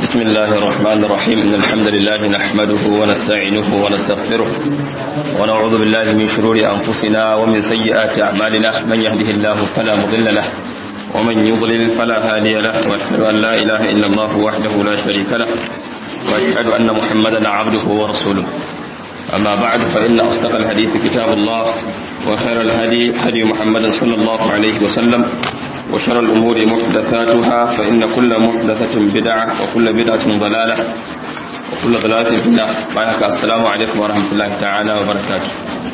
بسم الله الرحمن الرحيم إن الحمد لله نحمده ونستعينه ونستغفره ونعوذ بالله من شرور أنفسنا ومن سيئات أعمالنا من يهده الله فلا مضل له ومن يضلل فلا هادي له وأشهد أن لا إله إلا الله وحده لا شريك له وأشهد أن محمدا عبده ورسوله أما بعد فإن أصدق الحديث كتاب الله وخير الهدي هدي محمد صلى الله عليه وسلم وشر الأمور محدثاتها فإن كل محدثة بدعة وكل بدعة ضلالة وكل ضلالة في النار بارك السلام عليكم ورحمة الله تعالى وبركاته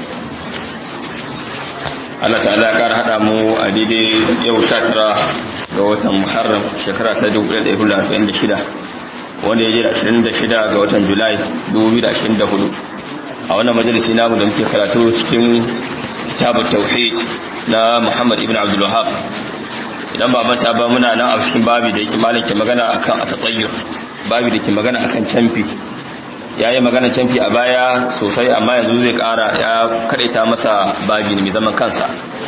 Allah ta'ala ya kara hada mu a daidai yau 19 ga watan Muharram shekara ta 1446 wanda ya je 26 ga watan Julai 2024 a wannan majalisi namu da muke karatu cikin kitabut tauhid na Muhammad ibn Abdul Wahhab idan ba manta ba muna nan a cikin babi da yake malam ke magana akan atatayyur babi da ke magana akan canfi yayi magana canfi a baya sosai amma yanzu zai kara ya kadaita masa babi ne mai zaman kansa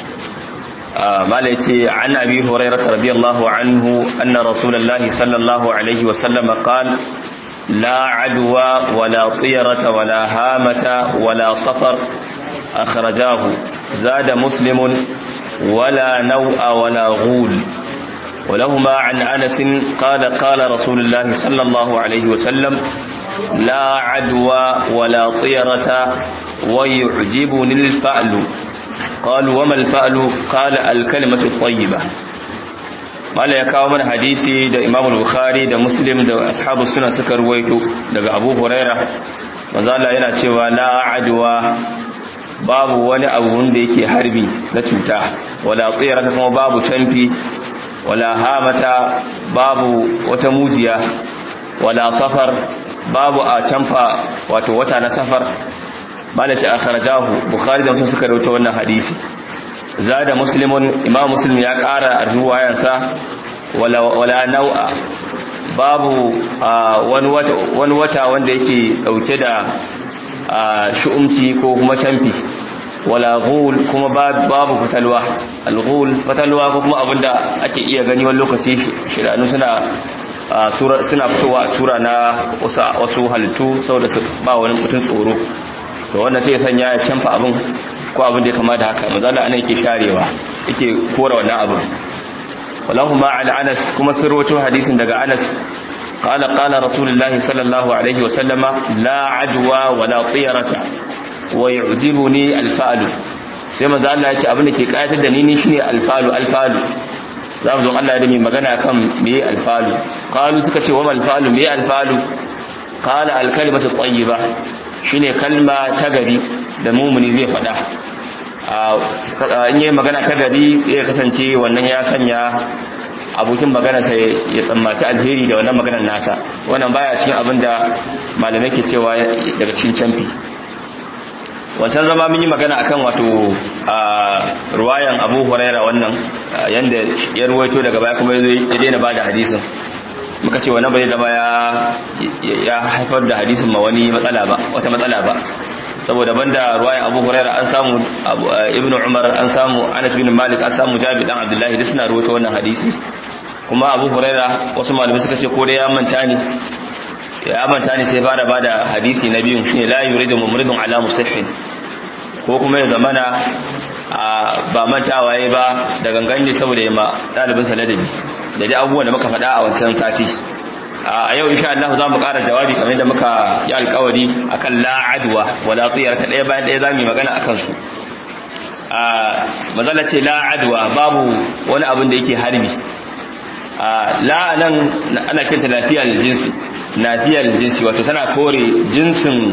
malam yace an abi hurairah radiyallahu anhu anna rasulullahi sallallahu alaihi wa sallam qala لا عدوى ولا طيرة ولا هامة ولا صفر أخرجاه زاد مسلم ولا نوء ولا غول ولهما عن أنس قال قال رسول الله صلى الله عليه وسلم لا عدوى ولا طيرة ويعجبني الفأل قالوا وما الفأل قال الكلمة الطيبة mala ya kawo mana hadisi da imam bukhari da muslim da ashabu suna suka ruwaito daga abu huraira manzo Allah yana cewa la adwa babu wani abu wanda yake harbi na cuta wala tsira kuma babu canfi wala hamata babu wata mujiya wala safar babu a canfa wato wata na safar malaci akhrajahu bukhari da muslim suka rawaito wannan hadisi zada muslimun imam muslim ya kara a ruwayansa wala wala nau'a babu wani wata wanda yake dauke da shu'umci ko kuma canfi wala ghul kuma babu fatalwa al-ghul fatalwa ko kuma abinda ake iya gani wani lokaci shiranu suna suna fitowa a sura na wasu halittu saboda su ba wani mutum tsoro to wannan sai ya sanya ya canfa abin ko abin da ya kama da haka mazala ana yake sharewa yake kora wannan abin walahuma ala anas kuma sun rawaito hadisin daga anas قال قال رسول الله صلى الله عليه وسلم لا عدوى ولا طيرة ويعجبني الفأل sai manzo Allah ya ce abin da ke kayatar da ni ne shine alfalu alfalu za mu zo Allah ya dami magana kan me alfalu qalu suka ce wa mal falu me alfalu qala al kalimatu tayyiba shine kalma ta gari da mumuni zai faɗa in yi magana ta gari sai ya kasance wannan ya sanya abokin magana sai ya tsammaci alheri da wannan maganar nasa wannan baya cikin abin da malamai ke cewa daga cikin canfi wancan zama mun yi magana akan wato ruwayan abu huraira wannan yanda ya ruwaito daga baya kuma ya daina ba da hadisin muka ce wannan bai zama ya haifar da hadisin ma wani matsala ba wata matsala ba saboda banda ruwayan abu huraira an samu ibn umar an samu anas bin malik an samu jabi dan abdullahi duk suna ruwaito wannan hadisi kuma abu huraira wasu malamai suka ce ko dai ya manta ne ya manta ne sai fara bada hadisi na biyun shine la yuridu mumridun ala musihhin ko kuma ya zamana ba mantawa yayi ba da gangan ne saboda ya ma dalibin sa ladabi da dai abubuwan da muka faɗa a wancan sati a yau insha Allah za mu ƙara jawabi kamar yadda muka yi alƙawari akan la adwa wala tiyar ta ɗaya bayan ɗaya za mu yi magana akan su a mazala ce la adwa babu wani abin da yake harbi la nan ana kinta lafiyar jinsi lafiyar jinsi wato tana kore jinsin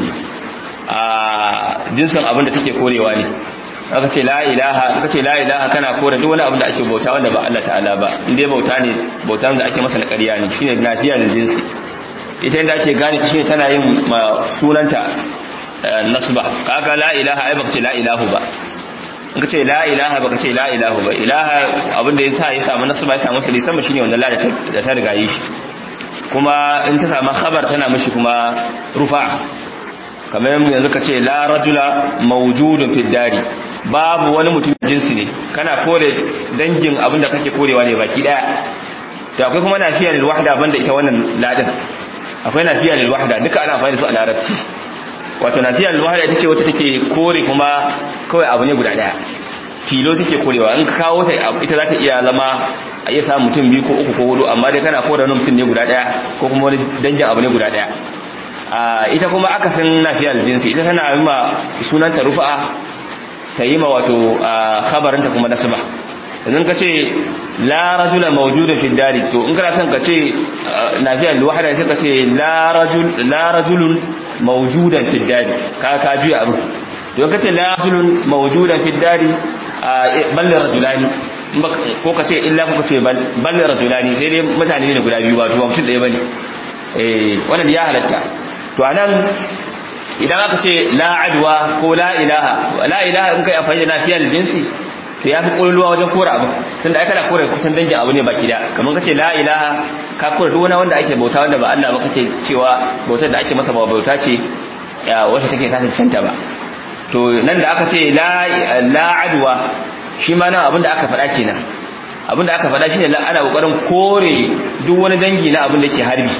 jinsin abin da take korewa ne aka ce la ilaha aka ce la ilaha kana kore duk wani abin da ake bauta wanda ba Allah ta'ala ba inda bauta ne bautan da ake masa na ƙarya ne shine lafiyar jinsi ita inda ake gane shine tana yin sunanta nasba kaga la ilaha ai baka ce la ilahu ba in ka ce la ilaha baka ce la ilahu ba ilaha abin da yasa ya samu nasba ya samu sali sama shine wannan la da ta riga yi shi kuma in ta samu khabar tana mishi kuma rufa kamar yanzu ka ce la rajula mawjudun fid dari babu wani mutum jinsi ne kana kore dangin abin da kake korewa ne baki daya to akwai kuma nafiyar wahda banda ita wannan ladin akwai nafiya lil wahda duka ana amfani da su a larabci wato nafiya lil wahda ita ce wacce take kore kuma kawai abu ne guda daya tilo suke korewa in ka kawo ta ita za ta iya zama a iya samun mutum biyu ko uku ko hudu amma dai kana kore wani mutum ne guda daya ko kuma wani dangin abu ne guda daya ita kuma akasin nafiyar jinsi ita tana yi ma sunanta rufa'a ta yi ma wato khabarinta kuma nasaba idan ka ce la rajula mawjudan fi dari to in kana son ka ce nafiyar wahada sai ka ce la rajul la rajulun mawjudan fi dari ka ka juya abin to ka ce la rajulun mawjudan fi dari bal rajulani ko ka ce illa ko ka ce bal rajulani sai dai mutane ne guda biyu ba to mutum ɗaya bane eh wannan ya halatta to anan idan aka ce la adwa ko la ilaha la ilaha in kai amfani da nafiyar jinsi to ya fi ƙololuwa wajen kora abu tunda ai kana kora kusan dangin abu ne baki da kamar kace la ilaha ka kora duk wani wanda ake bauta wanda ba Allah ba kake cewa bautar da ake masa ba bauta ce ya wacce take ta cancanta ba to nan da aka ce la la adwa shi ma nan abinda aka faɗa kenan abinda aka faɗa shine ana kokarin kore duk wani dangi na abin da ke harbi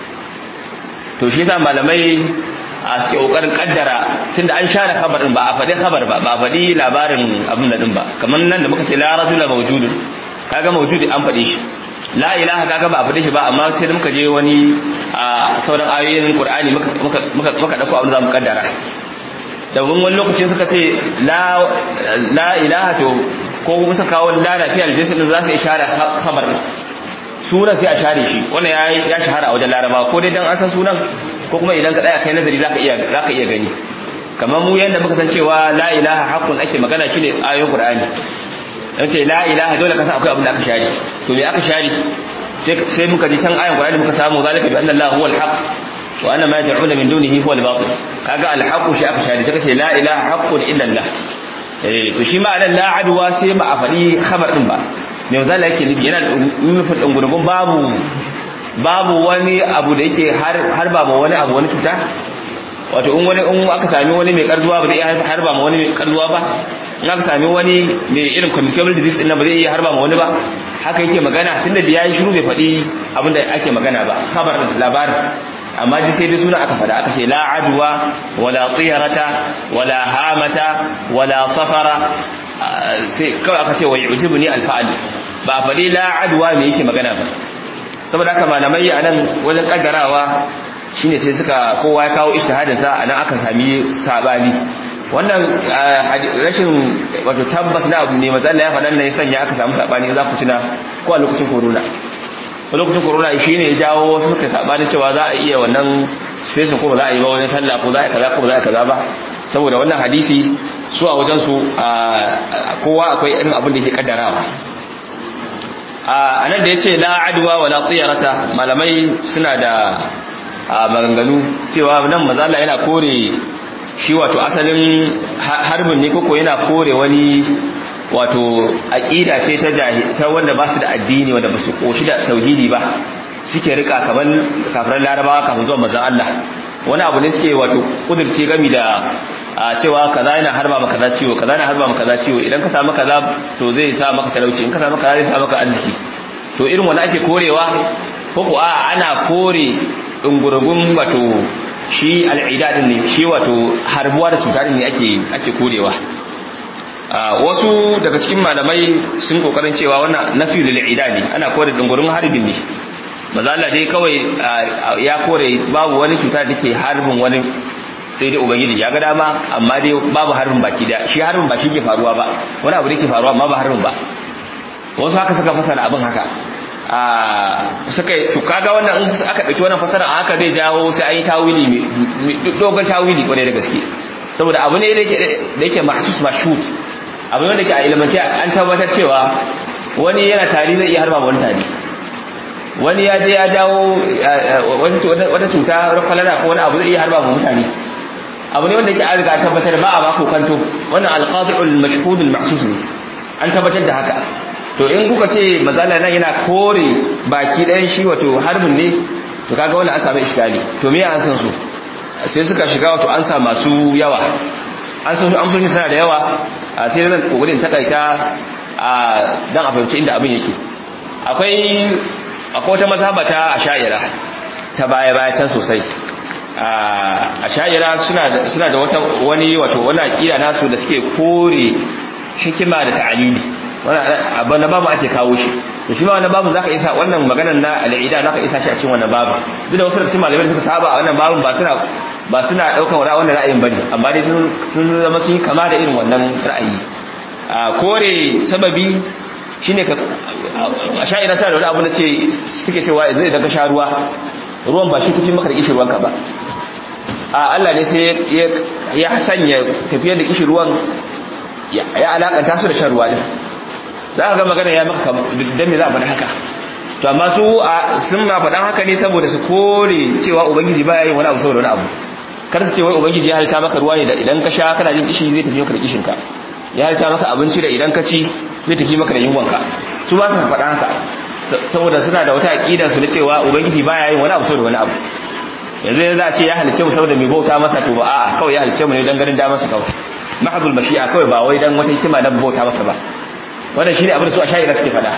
to shi yasa malamai a suke kokarin kaddara tunda an share khabarin ba a faɗi khabar ba ba a faɗi labarin abin da din ba kamar nan da muka ce la rajula mawjudun kaga mawjudi an faɗe shi la ilaha kaga ba a faɗe shi ba amma sai da muka je wani a sauran ayoyin qur'ani muka muka muka muka dauko abin da zamu kaddara da wani lokacin suka ce la la ilaha to ko kuma suka kawo la lafiya aljinsi din za su ishara khabar sunan sai a share shi wannan ya ya shahara a wajen laraba ko dai dan an san sunan ko kuma idan ka tsaya kai nazari zaka iya zaka iya gani kamar mu yanda muka san cewa la ilaha haqqun ake magana shine ayoyin qur'ani yace la ilaha dole ka san akwai abin da aka share to me aka share sai sai muka ji can ayoyin qur'ani muka samu zalika bi anna allah huwal haqq wa anna ma yad'una min dunihi huwal batil kaga al haqq shi aka share sai ce la ilaha haqqun illa allah eh to shi ma anan la adwa sai ba a faɗi khabar din ba me zalla yake nufi yana nufin dungurgun babu babu wani abu da yake har ba ma wani abu wani cuta wato in wani in aka sami wani mai karzuwa ba zai iya har ba ma wani mai karzuwa ba in aka sami wani mai irin communicable disease din ba zai iya har ba ma wani ba haka yake magana tunda da yayi shiru bai faɗi abin da ake magana ba khabar labarin amma dai sai dai suna aka faɗa aka ce la adwa wala tiyarata wala hamata wala safara sai kawai aka ce wa yujibuni alfa'al ba faɗi la adwa me yake magana ba saboda haka malamai a nan wajen kaddarawa shine sai suka kowa ya kawo ijtihadinsa a nan aka sami sabani wannan rashin wato tabbas na abu ne matsala ya faɗan nan ya sanya aka samu sabani za ku tuna ko a lokacin corona a lokacin corona shi ne ya jawo wasu suka sabani cewa za a iya wannan space ko ba za a yi ba wajen sallah ko za a yi kaza ko ba za a yi kaza ba saboda wannan hadisi su a wajen su kowa akwai irin abin da yake kaddarawa a nan da ya ce la'adwa wa latsiyarata malamai suna da maganganu cewa nan mazala yana kore shi wato asalin harbin ne koko yana kore wani wato aƙida ce ta wanda ba su da addini wanda ba su ƙoshi da tauhidi ba suke rika kamar kafirar larabawa kafin zuwa mazan Allah wani abu ne suke wato kudurce gami da a cewa kaza yana harba maka kaza ciwo kaza yana harba maka kaza ciwo idan ka samu kaza to zai sa maka talauci in ka samu kaza zai sa maka arziki to irin wani ake korewa ko ko a ana kore dungurgun wato shi al'ida din ne shi wato harbuwa da cuta din ne ake ake korewa wasu daga cikin malamai sun kokarin cewa wannan nafi lil ne ana kore dungurgun harbin ne maza Allah dai kawai ya kore babu wani cuta da take harbin wani sai dai ubangiji ya ga dama amma dai babu harbin baki da shi harbin ba shi ke faruwa ba wani abu da ke faruwa amma ba harbin ba wasu haka suka fasara abin haka a suka to kaga wannan in aka dauki wannan fasara a haka zai jawo sai an yi tawili dogon tawili kwarai da gaske saboda abu ne da yake mahsus mashut abu ne da yake a ilimance an tabbatar cewa wani yana tari zai iya harba wani tari wani ya je ya jawo wata cuta kwalara ko wani abu zai iya harba mutane abu ne wanda yake an riga tabbatar ba a mako kanto wannan alqadi'ul mashhud al-mahsus ne an tabbatar da haka to in kuka ce mazala nan yana kore baki ɗayan shi wato harbin ne to kaga wannan an samu iskali to me an san su sai suka shiga wato an sa masu yawa an san amsoshi suna da yawa sai zan kokarin takaita dan a fahimci inda abin yake akwai akwai wata mazhaba ta asha'ira ta baya baya can sosai a sha'ira suna suna da wata wani wato wani aqida nasu da suke kore hikima da ta'alili wannan na babu ake kawo shi to shi ma wannan babu zaka isa wannan maganar na al'ida zaka isa shi a cikin wannan babu duk da wasu cikin malamai da suka saba a wannan babun ba suna ba suna daukar wannan ra'ayin bane amma dai sun sun zama sun yi kama da irin wannan ra'ayi a kore sababi shine ka a sha'ira sa da wani abu da ce suke cewa zai daga sha ruwa ruwan ba shi tafi maka da kishi ruwanka ba a Allah ne sai ya sanya tafiyar da kishi ruwan ya alakanta su da shan ruwa din za ka ga magana ya maka dan me za a faɗa haka to amma su sun ma faɗan haka ne saboda su kore cewa ubangiji baya yin wani abu saboda wani abu kar su ce wai ubangiji ya halitta maka ruwa ne da idan ka sha kana jin kishi zai tafi maka da kishin ka ya halitta maka abinci da idan ka ci zai tafi maka da yunwanka su ba su faɗa haka saboda suna da wata aqida su na cewa ubangiji baya yin wani abu saboda wani abu yanzu yanzu a ce ya halice mu saboda mai bauta masa to ba a'a kawai ya halice mu ne dan ganin da masa kawai mahadul mashi'a kawai ba wai dan wata hikima na bauta masa ba wannan shine abin da su a sha'ira suke faɗa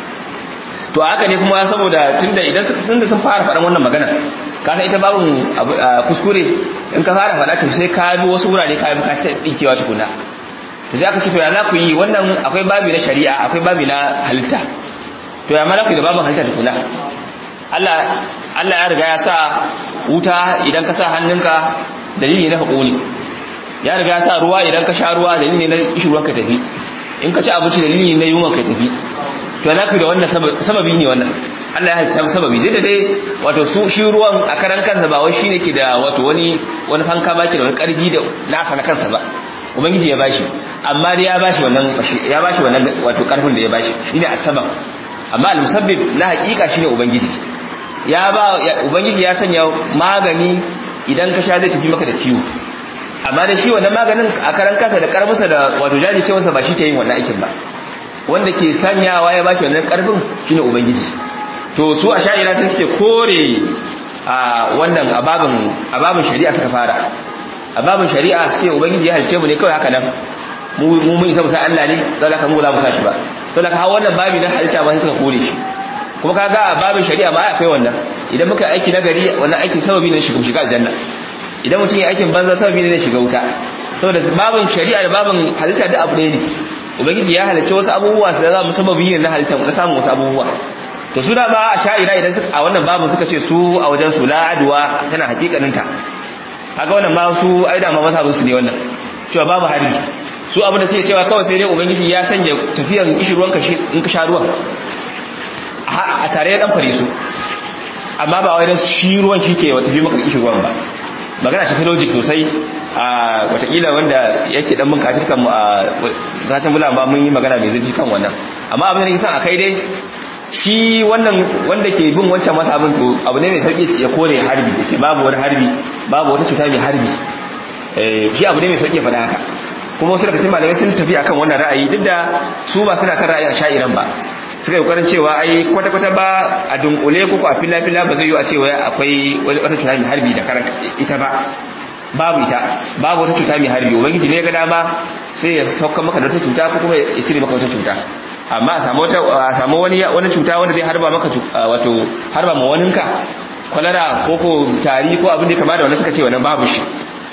to haka ne kuma saboda tunda idan suka tunda sun fara faɗan wannan magana ka san ita babun kuskure in ka fara faɗa to sai ka bi wasu wurare ka bi ka ta dinkewa tukuna to sai aka ce to ya za ku yi wannan akwai babi na shari'a akwai babi na halitta to ya malaku da babin halitta tukuna Allah Allah ya riga ya sa wuta idan ka sa hannunka dalili na haƙoni ya riga ya sa ruwa idan ka sha ruwa dalili na kishirwan ka tafi in ka ci abinci dalili na yunwa ka tafi to za ku da wannan sababi ne wannan Allah ya halitta sababi zai da dai wato su shi ruwan a karan kansa ba wai shine ke da wato wani wani fanka baki da wani karfi da nasa na kansa ba ubangiji ya bashi amma dai ya bashi wannan ya bashi wannan wato karfin da ya bashi shine asbab amma al-musabbib na hakika shine ubangiji ya ba ubangiji ya sanya magani idan ka sha zai tafi maka da ciwo amma da shi wannan maganin a karan kasa da karmusa da wato jaji ce masa ba shi ke yin wannan aikin ba wanda ke sanyawa ya bashi wannan karfin shine ubangiji to su a sha'ira sai suke kore a wannan ababin ababin shari'a suka fara ababin shari'a sai ubangiji ya halice mu ne kawai haka nan mu mun isa musa Allah ne zai ka mu la musa shi ba to da kawo wannan babi na halitta ba sai suka kore shi kuma kaga a babin shari'a ma akwai wannan idan muka aiki na gari wannan aiki sababi ne shiga shiga aljanna idan mutum ya aikin banza sababi ne shiga wuta saboda babin shari'a da babin halitta da abu ne ubangiji ya halicce wasu abubuwa su za mu sababi ne na halitta na samun wasu abubuwa to su da ba a sha'ira idan suka a wannan babin suka ce su a wajen su la'adwa tana hakikanin ta kaga wannan ma su ai da ma mazhabin su ne wannan cewa babu harbi su abin da suke cewa kawai sai dai ubangiji ya sanya tafiyan kishirwan ka in ka sha ruwan a tare ya dan fare su amma ba wai dan shi ruwan shi ke tafi maka kishirwan ba magana ce ta logic sosai a watakila wanda yake dan mun kafir kan mu a zatin bulan ba mun yi magana mai zurfi kan wannan amma abin da nake son a kai dai shi wannan wanda ke bin wancan masa abin to abu ne mai sauki ya kore harbi yace babu wani harbi babu wata cuta mai harbi eh shi abu ne mai sauki ya faɗa haka kuma wasu daga cikin malamai sun tafi akan wannan ra'ayi duk da su ba suna kan ra'ayin sha'iran ba suka yi kokarin cewa ai kwata-kwata ba a dunkule ko a fila-fila ba zai yi a cewa akwai wata cuta mai harbi da karan ita ba babu ita babu wata cuta mai harbi ubangiji ne ga dama sai ya sauka maka da wata cuta ko kuma ya cire maka wata cuta amma a samu wata a samu wani wani cuta wanda zai harba maka wato harba ma waninka kwalara ko ko tari ko abin da kama da wannan suka ce wannan babu shi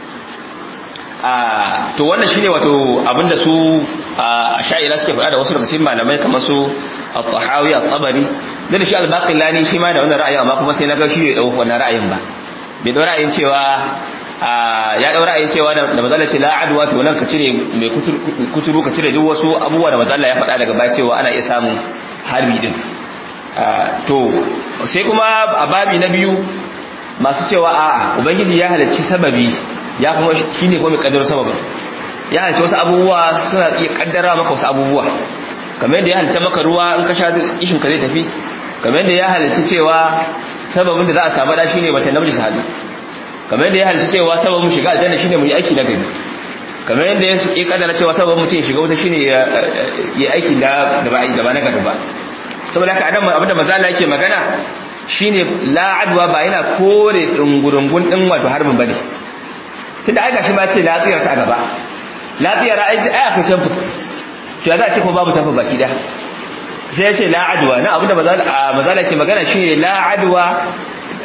a to wannan shine wato abinda su a sha'ira suke faɗa da wasu daga cikin malamai kamar su al-tahawi al-tabari da shi al-baqillani shi ma da wannan ra'ayin amma kuma sai na ga shi bai dauka wannan ra'ayin ba bai dau ra'ayin cewa ya dau ra'ayin cewa da mazalla ce la adwa to nan ka cire mai kuturu ka cire duk wasu abubuwa da mazalla ya faɗa daga baya cewa ana iya samun harbi din to sai kuma a babi na biyu masu cewa a'a ubangiji ya halarci sababi ya kuma shine kuma mai kaddar sababin ya halarci wasu abubuwa suna iya kaddara maka wasu abubuwa kamar yadda ya halitta maka ruwa in ka sha ishin ka zai tafi kamar yadda ya halitta cewa sababin da za a samu da shine mace namiji su haɗu kamar yadda ya halitta cewa sababin shiga aljanna shine mu yi aiki na gari kamar yadda ya kaddara cewa sababin mutum shiga wuta shine ya yi aiki da da ba da ba na gari ba saboda haka adam abinda mazala yake magana shine la'adwa ba yana kore dungurungun din wato harbin bane tunda ai gashi ba ce lafiyar ta gaba lafiyar ai ai akwai canfa to ya za a ce ko babu canfa baki da sai ya ce la adwa na abinda mazala ke magana shine la adwa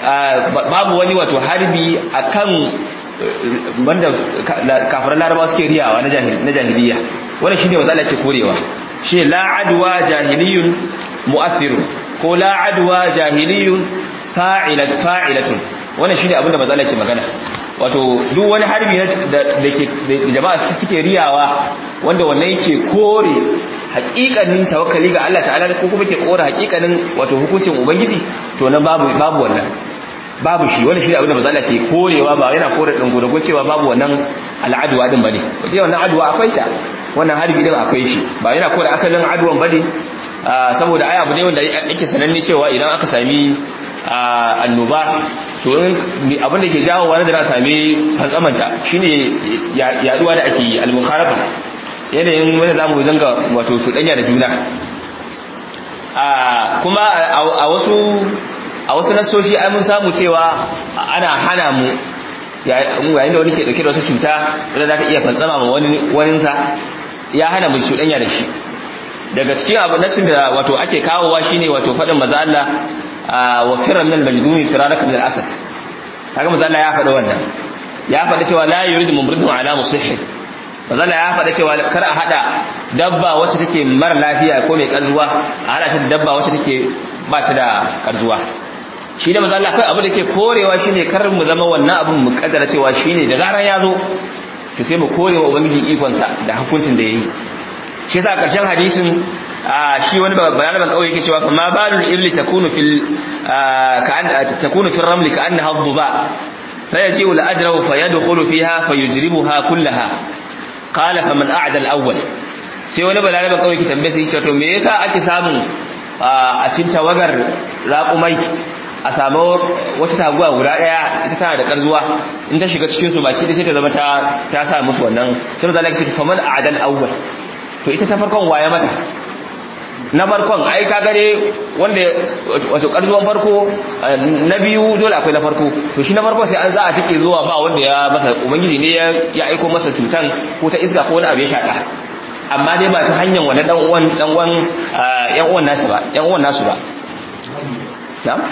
babu wani wato harbi akan wanda kafiran larabawa suke riyawa na jahiliya wannan shine wanda Allah ke korewa shi la adwa jahiliyun mu'athirun ko la adwa jahiliyun fa'ilat fa'ilatun wannan shine abinda manzo Allah ke magana wato duk wani harbi da ke jama'a suke riyawa wanda wannan yake kore hakikanin tawakkali ga Allah ta'ala ko kuma ke kore hakikanin wato hukuncin ubangiji to nan babu babu wannan babu shi wannan shi abinda manzo Allah ke korewa ba yana kore din godago cewa babu wannan al'adwa din bane wace wannan adwa akwai ta wannan harbi din akwai shi ba yana kore asalin adwan bane saboda ai abu ne wanda yake sananne cewa idan aka sami annoba to abinda ke jawo wani da na sami fantsamanta shine yaduwa da ake yi al-mukharafa yanayin wanda zamu dinga wato cuɗanya da juna kuma a wasu a wasu nasoshi ai mun samu cewa ana hana mu yayin da wani ke dauke da wata cuta wanda za ta iya fantsama ma wani waninsa ya hana mu cuɗanya da shi daga cikin abu nasin da wato ake kawowa shine wato faɗin maza Allah wa firar min al-majdumi firaraka min al-asad kaga maza Allah ya faɗi wannan ya faɗi cewa la yuridu mumridun ala musihhi maza Allah ya faɗi cewa kar a hada dabba wacce take mara lafiya ko mai karzuwa a hada ta da dabba wacce take ba ta da karzuwa shi da maza Allah kai abu da ke korewa shine kar mu zama wannan abun mu kaddara cewa shine da zaran ya zo to sai mu korewa ubangiji ikonsa da hukuncin da yayi shi yasa karshen hadisin shi wani bayanan kawai yake cewa ma balul ibli takunu fil ka'an takunu fil ramli ka'annaha dhuba fayaji al ajra fa yadkhulu fiha fayujribuha kullaha qala faman a'da al awwal sai wani bayanan kawai yake tambaye sai to me yasa ake samun a cikin tawagar raqumai a samu wata taguwa guda daya ita tana da karzuwa in ta shiga cikin su baki da sai ta zama ta ta sa musu wannan sai zalaka sai faman a'da al awwal to ita ta farkon waye mata na farkon ai ka gare wanda wato karzuwan farko na biyu dole akwai na farko to shi na farko sai an za a take zuwa ba wanda ya masa ubangiji ne ya aiko masa cutan ko ta iska ko wani abu ya shaka amma dai ba ta hanyar wani dan uwan dan uwan yan uwan nasu ba yan uwan nasu ba na'am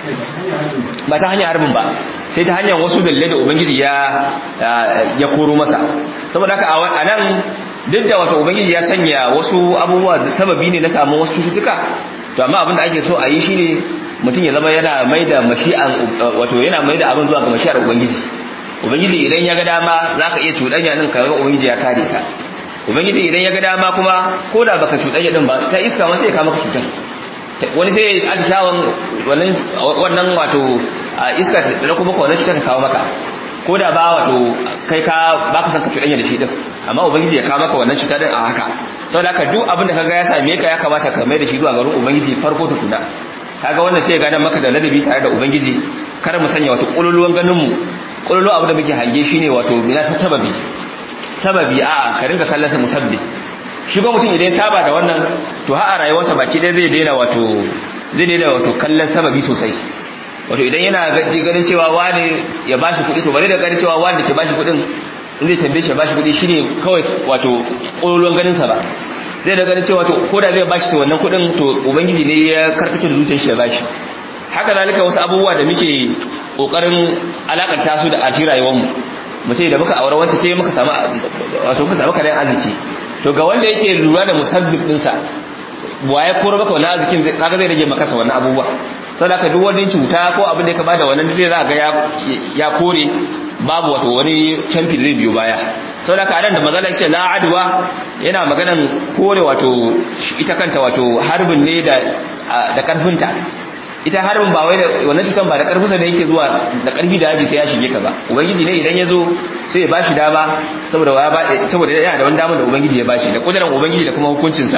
ba ta hanyar harbin ba sai ta hanyar wasu dalilai da ubangiji ya ya koro masa saboda haka a nan duk da wato ubangiji ya sanya wasu abubuwa da sababi ne na samun wasu cututtuka to amma abin da ake so a yi shine mutum ya zama yana mai da mashi'an wato yana mai da abin zuwa ga mashi'ar ubangiji ubangiji idan ya ga dama zaka iya cuɗanya din ka ga ubangiji ya kare ka ubangiji idan ya ga dama kuma ko da baka cuɗanya din ba ta iska ma sai ya kama ka cutar wani sai ya atishawan wannan wannan wato iska da kuma wannan cutar ta kawo maka ko da ba wato kai ka baka san ka cuɗanya da shi din amma ubangiji ya kawo maka wannan cuta din a haka saboda haka duk abin da kaga ya same ka ya kamata ka mai da shi zuwa garin ubangiji farko tukuna kaga wannan sai ya gada maka da ladabi tare da ubangiji kar mu sanya wato kululuwan ganin mu kululu abu da muke hange shine wato bila sababi sababi a ka rinka kallon sa musabbi shi ko mutum idan ya saba da wannan to har a rayuwarsa baki dai zai daina wato zai daina wato kallon sababi sosai wato idan yana ganin cewa wani ya bashi kuɗi to bare da ganin cewa wani da ke bashi kuɗin in zai tambaye shi ya bashi kuɗi shine kawai wato ƙololuwan ganin sa ba zai da ganin cewa to ko da zai bashi wannan kuɗin to ubangiji ne ya karkato da zuciyar shi ya bashi haka zalika wasu abubuwa da muke kokarin alakanta su da ashi rayuwar mu mutum da muka aure wacce ce muka samu wato muka samu karen arziki to ga wanda yake lura da musabbib din sa waye koro maka wannan arzikin kaga zai rage maka sa wannan abubuwa saboda ka duk wani cuta ko abin da ka bada wannan zai za ga ya kore babu wato wani canfi da zai biyo baya saboda ka anan da mazala ce la adwa yana maganan kore wato ita kanta wato harbin ne da da karfinta ita harbin ba wai da wannan cutan ba da karfinsa ne yake zuwa da karfi da yaji sai ya shige ka ba ubangiji ne idan ya zo sai ya bashi dama saboda ya ba saboda yana da wani dama da ubangiji ya bashi da kudirin ubangiji da kuma hukuncinsa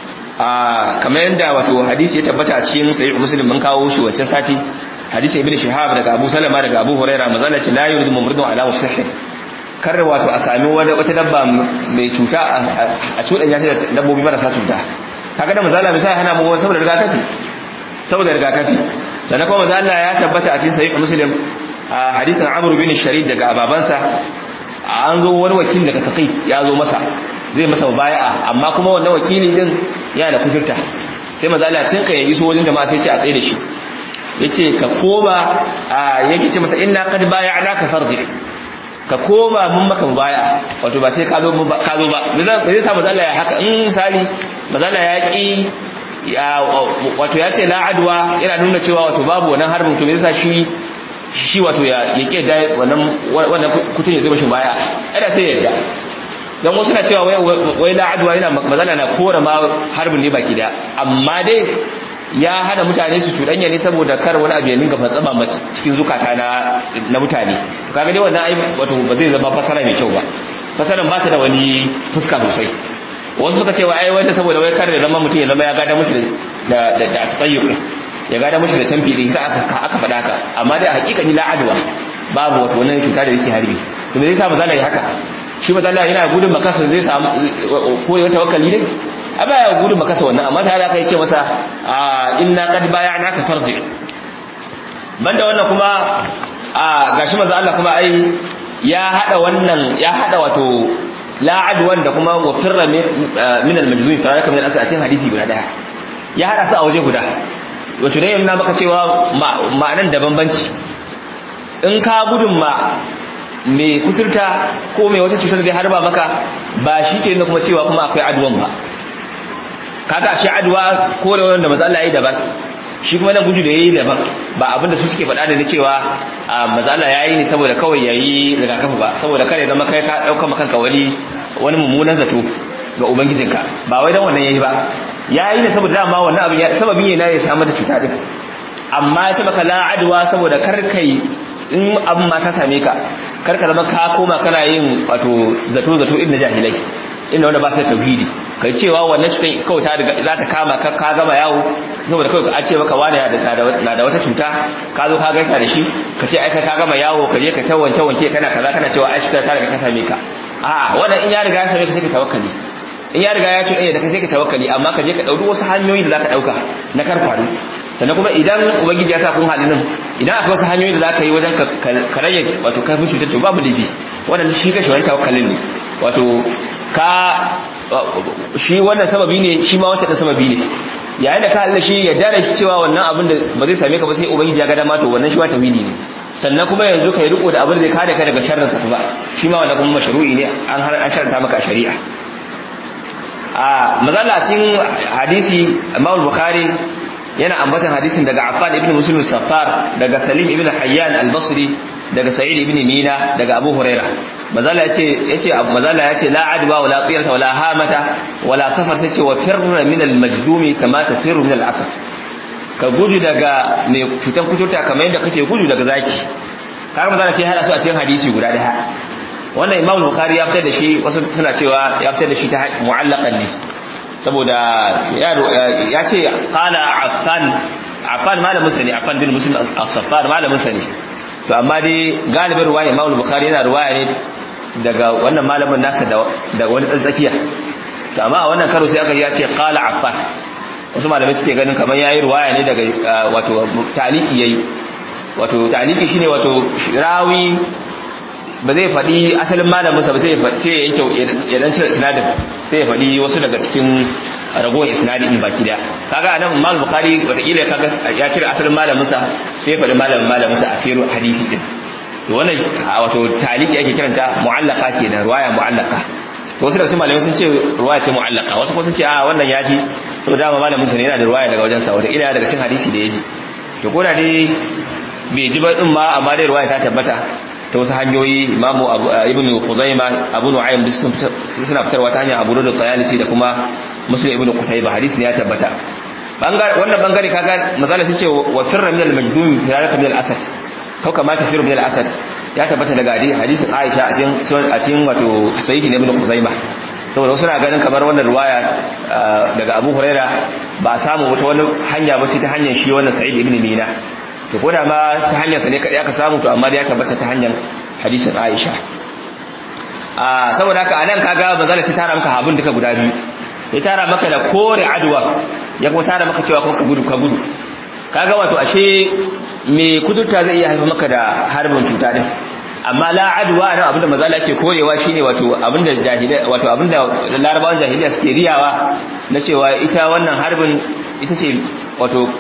a kamar yadda wato hadisi ya tabbata a cikin sahih muslim mun kawo shi wancan sati hadisi ibn shihab daga abu salama daga abu huraira mazalla ce la yuridu mumridun ala musahih kar wato a sami wata dabba mai cuta a cudan ya da dabbobi marasa cuta kaga da mazalla misali hana mu saboda rigakafi saboda rigakafi sannan kuma mazalla ya tabbata a cikin sahih muslim a hadisin amr bin sharid daga babansa an zo wani wakil daga taqi ya zo masa zai masa baya'a amma kuma wannan wakili din yana da kuturta sai maza Allah tun kan iso wajen jama'a sai ce a tsaye da shi yace ka koma yake ce masa inna qad bay'anaka farji ka koma mun maka baya wato ba sai ka zo ba ka zo ba zai sa mazalla ya haka in misali mazalla ya ki wato ya ce la adwa yana nuna cewa wato babu wannan harbin to me yasa shi shi wato ya yake da wannan wannan kutun ya zama shi baya ada sai yadda dan wasu na cewa wai la adwa yana mazalla na kora ma harbin ne baki da amma dai ya hana mutane su cuɗanya ne saboda kar wani abu ya ninka fatsama cikin zukata na na mutane kaga dai wannan ai wato ba zai zama fasara mai kyau ba fasaran ba ta da wani fuska sosai wasu suka ce wa ai wanda saboda wai kar da zama mutum ya zama ya gada mushi da da da tsayyub ya gada mushi da canfi din sai aka aka faɗa haka amma dai a hakikani la adwa babu wato wannan cuta da yake harbi to me zai sa mazala yi haka shi mazala yana gudun makasa zai samu ko ya tawakkali ne a baya gudun makasa wannan amma ta haka yake masa inna qad bay'anaka farji banda wannan kuma gashi manzo Allah kuma ai ya hada wannan ya hada wato la'ad wanda kuma wa firra min al-majnun faraka min al-asad cikin hadisi guda daya ya hada su a waje guda wato dai yana maka cewa ma'anan da bambanci in ka gudun ma mai kuturta ko mai wata cutar da harba maka ba shi ke kuma cewa kuma akwai aduwan ba kaga shi aduwa ko da wanda manzo Allah yayi daban shi kuma nan gudu da yayi daban ba abinda su suke faɗa da na cewa manzo Allah yayi ne saboda kawai yayi rigakafi ba saboda kare zama kai ka dauka maka kanka wani wani mummunan zato ga ubangijinka ba wai dan wannan yayi ba yayi ne saboda dama wannan abin sababin ne na ya samu da cuta din amma ya ce maka la adwa saboda kar kai in abin ma ta same ka kar ka zama ka koma kana yin wato zato zato irin jahilai inda wanda ba su da tauhidi kai cewa wannan cutar kawai ta riga za ta kama ka ka gama yawo saboda kawai a ce maka wani na da wata cuta ka zo ka gaisa da shi ka ce ai ka gama yawo ka je ka ta wanke wanke kana kaza kana cewa ai cutar ta riga ka same ka a'a wannan in ya riga ya same ka sai ka tawakkali in ya riga ya ce da ka sai ka tawakkali amma ka je ka dauki wasu hanyoyi da za ka dauka na kar faru sannan kuma idan ubangiji ya sa kun haɗu nan idan akwai wasu hanyoyi da za ka yi wajen ka rage wato kafin cutar to babu laifi wannan shi kashi wani tawakkalin ne wato ka shi wannan sababi ne shi ma wancan sababi ne yayin da ka halin shi ya dare shi cewa wannan abin da ba zai same ka ba sai ubangiji ya ga dama to wannan shi ma tawhidi ne sannan kuma yanzu kai riko da abin da zai kare ka daga sharrin sa ba shi ma wannan kuma mashru'i ne an har an sharanta maka a shari'a a mazalacin hadisi Imam Bukhari yana ambatan hadisin daga Affan ibn Muslim Safar daga Salim ibn Hayyan al-Basri daga Sa'id ibn Mina daga Abu Huraira mazala yace yace mazala yace la adwa wala qiyata wala hamata wala safar sai ce wa firra min al-majdumi kama tafirru min al-asad ka gudu daga mai cutan kuturta kamar yadda kake gudu daga zaki kaga mazala ke hada su a cikin hadisi guda daya wannan Imam Bukhari ya fitar da shi wasu suna cewa ya fitar da shi ta mu'allaqan ne saboda ya ce qala affan affan malamin sa ne affan bin muslim as-saffar malamin sa ne to amma dai galibin ruwaya Imam Bukhari yana ruwaya ne daga wannan malamin nasa da wani tsakiya to amma a wannan karo sai aka ya ce qala affan wasu malamai suke ganin kamar yayi ruwaya ne daga wato taliki yayi wato taliki shine wato rawi ba zai faɗi asalin malamin sa ba sai ya yanke ya dan cire isnadin sai ya faɗi wasu daga cikin ragowar isnadin in baki da kaga anan Imam Bukhari wataƙila kaga ya cire asalin malamin sa sai ya faɗi malamin malamin sa a cikin hadisi din to wannan wato taliki ake kiranta mu'allaka kenan ruwaya mu'allaka to wasu daga cikin malamai sun ce ruwaya ce mu'allaka wasu kuma sun ce a wannan ya ji saboda dama malamin sa ne yana da ruwaya daga wajen sa wataƙila daga cikin hadisi da ya ji to ko da dai bai ji ba din ma amma dai ruwaya ta tabbata ta wasu hanyoyi imamu ibn khuzaima abu nu'aym duk suna fitarwa ta hanyar abu da tayalisi da kuma muslim ibn qutayba hadisi ne ya tabbata wannan bangare kaga mazala sun ce wa firra min al-majdum firaraka min al-asad kau kama ta firra min al-asad ya tabbata daga hadisin aisha a cikin a cikin wato sahihi ibn khuzaima saboda wasu na ganin kamar wannan ruwaya daga abu huraira ba samu wata wani hanya ba ce ta hanyar shi wannan sa'id ibn mina to ko da ma ta hanyar sa ne kadai aka samu to amma da ya tabbata ta hanyar hadisin Aisha a saboda haka anan kaga bazala sai tara maka habun duka guda biyu ya tara maka da kore adwa ya kuma tara maka cewa ka gudu ka gudu kaga wato ashe me kudurta zai iya haifar maka da harbin cuta din amma la adwa nan abinda mazala ke korewa shine wato abinda jahiliya wato abinda larabawan jahiliya suke riyawa na cewa ita wannan harbin ita ce wato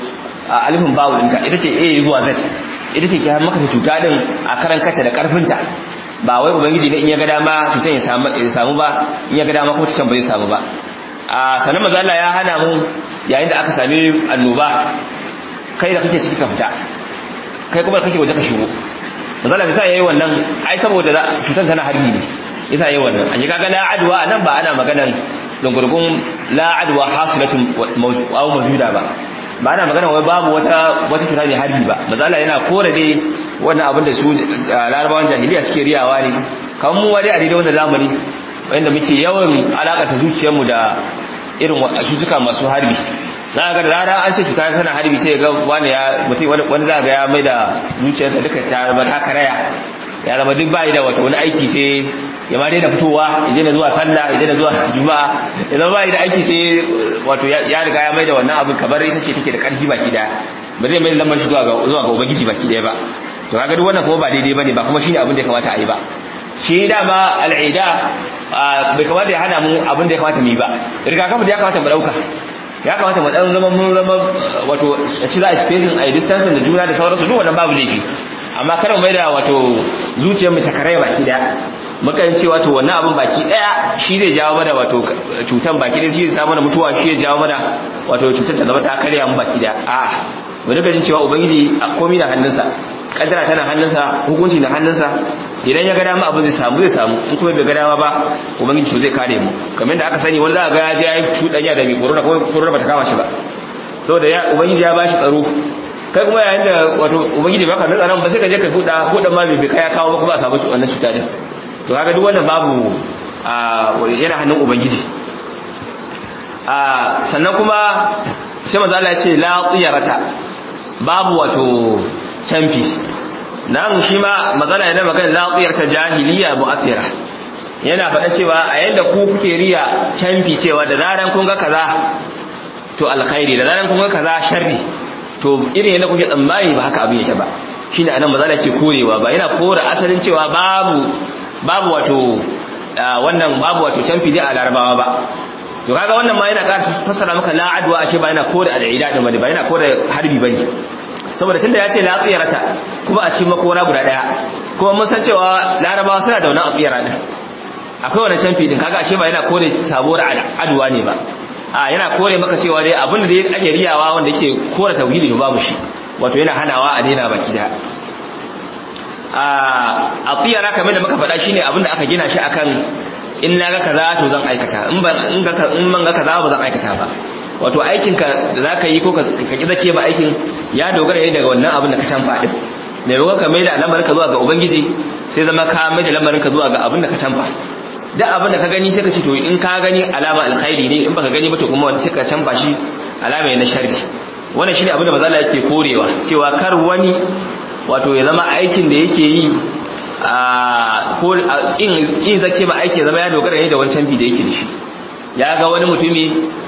alifin bawu ɗinka ita ce a zuwa z ita ce ke har maka cuta din a karan kata da karfinta ba wai ubangiji ne in ya ga dama cutan ya samu ba in ya ga dama ko cutan ba zai samu ba a sanan maza Allah ya hana mu yayin da aka sami annoba kai da kake ciki ka fita kai kuma kake waje ka shigo maza Allah bisa yayi wannan ai saboda cutan tana harbi ne yasa yayi wannan a kaga la adwa nan ba ana maganan dungurgun la adwa hasilatun aw mawjuda ba ba ana magana wai babu wata wata cuta mai harbi ba mazala yana kore dai wannan abin da su larabawan jahiliya suke riyawa ne kan mu wani a daidai wannan zamani wanda muke yawan alakata zuciyarmu da irin cutuka masu harbi na ga da rana an ce cuta tana harbi sai ga wani ya mutum wani za ga ya mai da zuciyarsa duka ta zama ta karaya ya zama duk bai da wata wani aiki sai ya ma daina fitowa ya daina zuwa sallah ya daina zuwa juma'a ya zama bai da aiki sai wato ya riga ya mai da wannan abin kamar ita ce take da karfi baki daya ba zai mai da lamar shi zuwa ga zuwa ga ubangiji baki daya ba to kaga duk wannan kuma ba daidai bane ba kuma shine abin da ya kamata a yi ba shi dama al'ida bai kamata ya hana mu abin da ya kamata mu yi ba rigakafi da ya kamata mu dauka ya kamata mu dan zama mun zama wato ci za a spacing a distance da juna da sauransu duk wannan babu laifi amma kar mu maida wato zuciyar mu ta karaya baki daya muka yin cewa to wannan abin baki daya shi zai jawo mana wato cutan baki daya shi zai samu mana mutuwa shi zai jawo mana wato cutar ta zama ta karya mu baki daya a mu duka jin cewa ubangiji komai na hannunsa kaddara tana hannunsa hukunci na hannunsa idan ya ga dama abin zai samu zai samu in kuma bai ga dama ba ubangiji to zai kare mu kamar yadda aka sani wani za ga ya je ya yi cuɗanya da mai corona ko corona ba ta kama shi ba saboda ya ubangiji ya bashi tsaro kai kuma yayin da wato ubangiji baka nan tsaron ba sai ka je ka huda hudan ma bai kai ya kawo ba kuma a samu wannan cuta din to kaga duk wannan babu yana hannun ubangiji sannan kuma sai manzo Allah ya ce la tiyarata babu wato canfi nan shi ma matsala yana magana la tiyarata jahiliya mu'athira yana faɗa cewa a yanda ku kuke riya canfi cewa da zaran kun ga kaza to alkhairi da zaran kun ga kaza sharri to irin yadda kuke tsammani ba haka abin yake ba shine anan matsala ke korewa ba yana kore asalin cewa babu babu wato wannan babu wato canfi dai a larabawa ba to kaga wannan ma yana ƙara fassara maka la adwa ashe ba yana kore al'ida din bane ba yana kore harbi bane saboda tunda ya ce la tsiyarata kuma a cikin makora guda daya kuma mun san cewa larabawa suna da wannan tsiyara din akwai wannan canfi din kaga ashe ba yana kore sabuwar adwa ne ba a yana kore maka cewa dai abin da dai ake riyawa wanda yake kore tauhidi babu shi wato yana hanawa a daina baki da a tsiyara kamar da muka faɗa shine abin da aka gina shi akan in na ga kaza to zan aikata in ban in ga kaza ba zan aikata ba wato aikin ka da zaka yi ko ka ki zake ba aikin ya dogara ne daga wannan abin da ka canfa din me yawa ka mai da lamarin ka zuwa ga ubangiji sai zama ka mai da lamarin ka zuwa ga abin da ka canfa duk abin da ka gani sai ka ce to in ka gani alama alkhairi ne in baka gani ba to kuma wani sai ka canfa shi alama ne na sharri wannan shine abin da manzo Allah yake korewa cewa kar wani wato ya zama aikin da yake yi a ko kin zake ma aiki zama ya dogara ne da wancan bi da yake da shi ya ga wani mutumi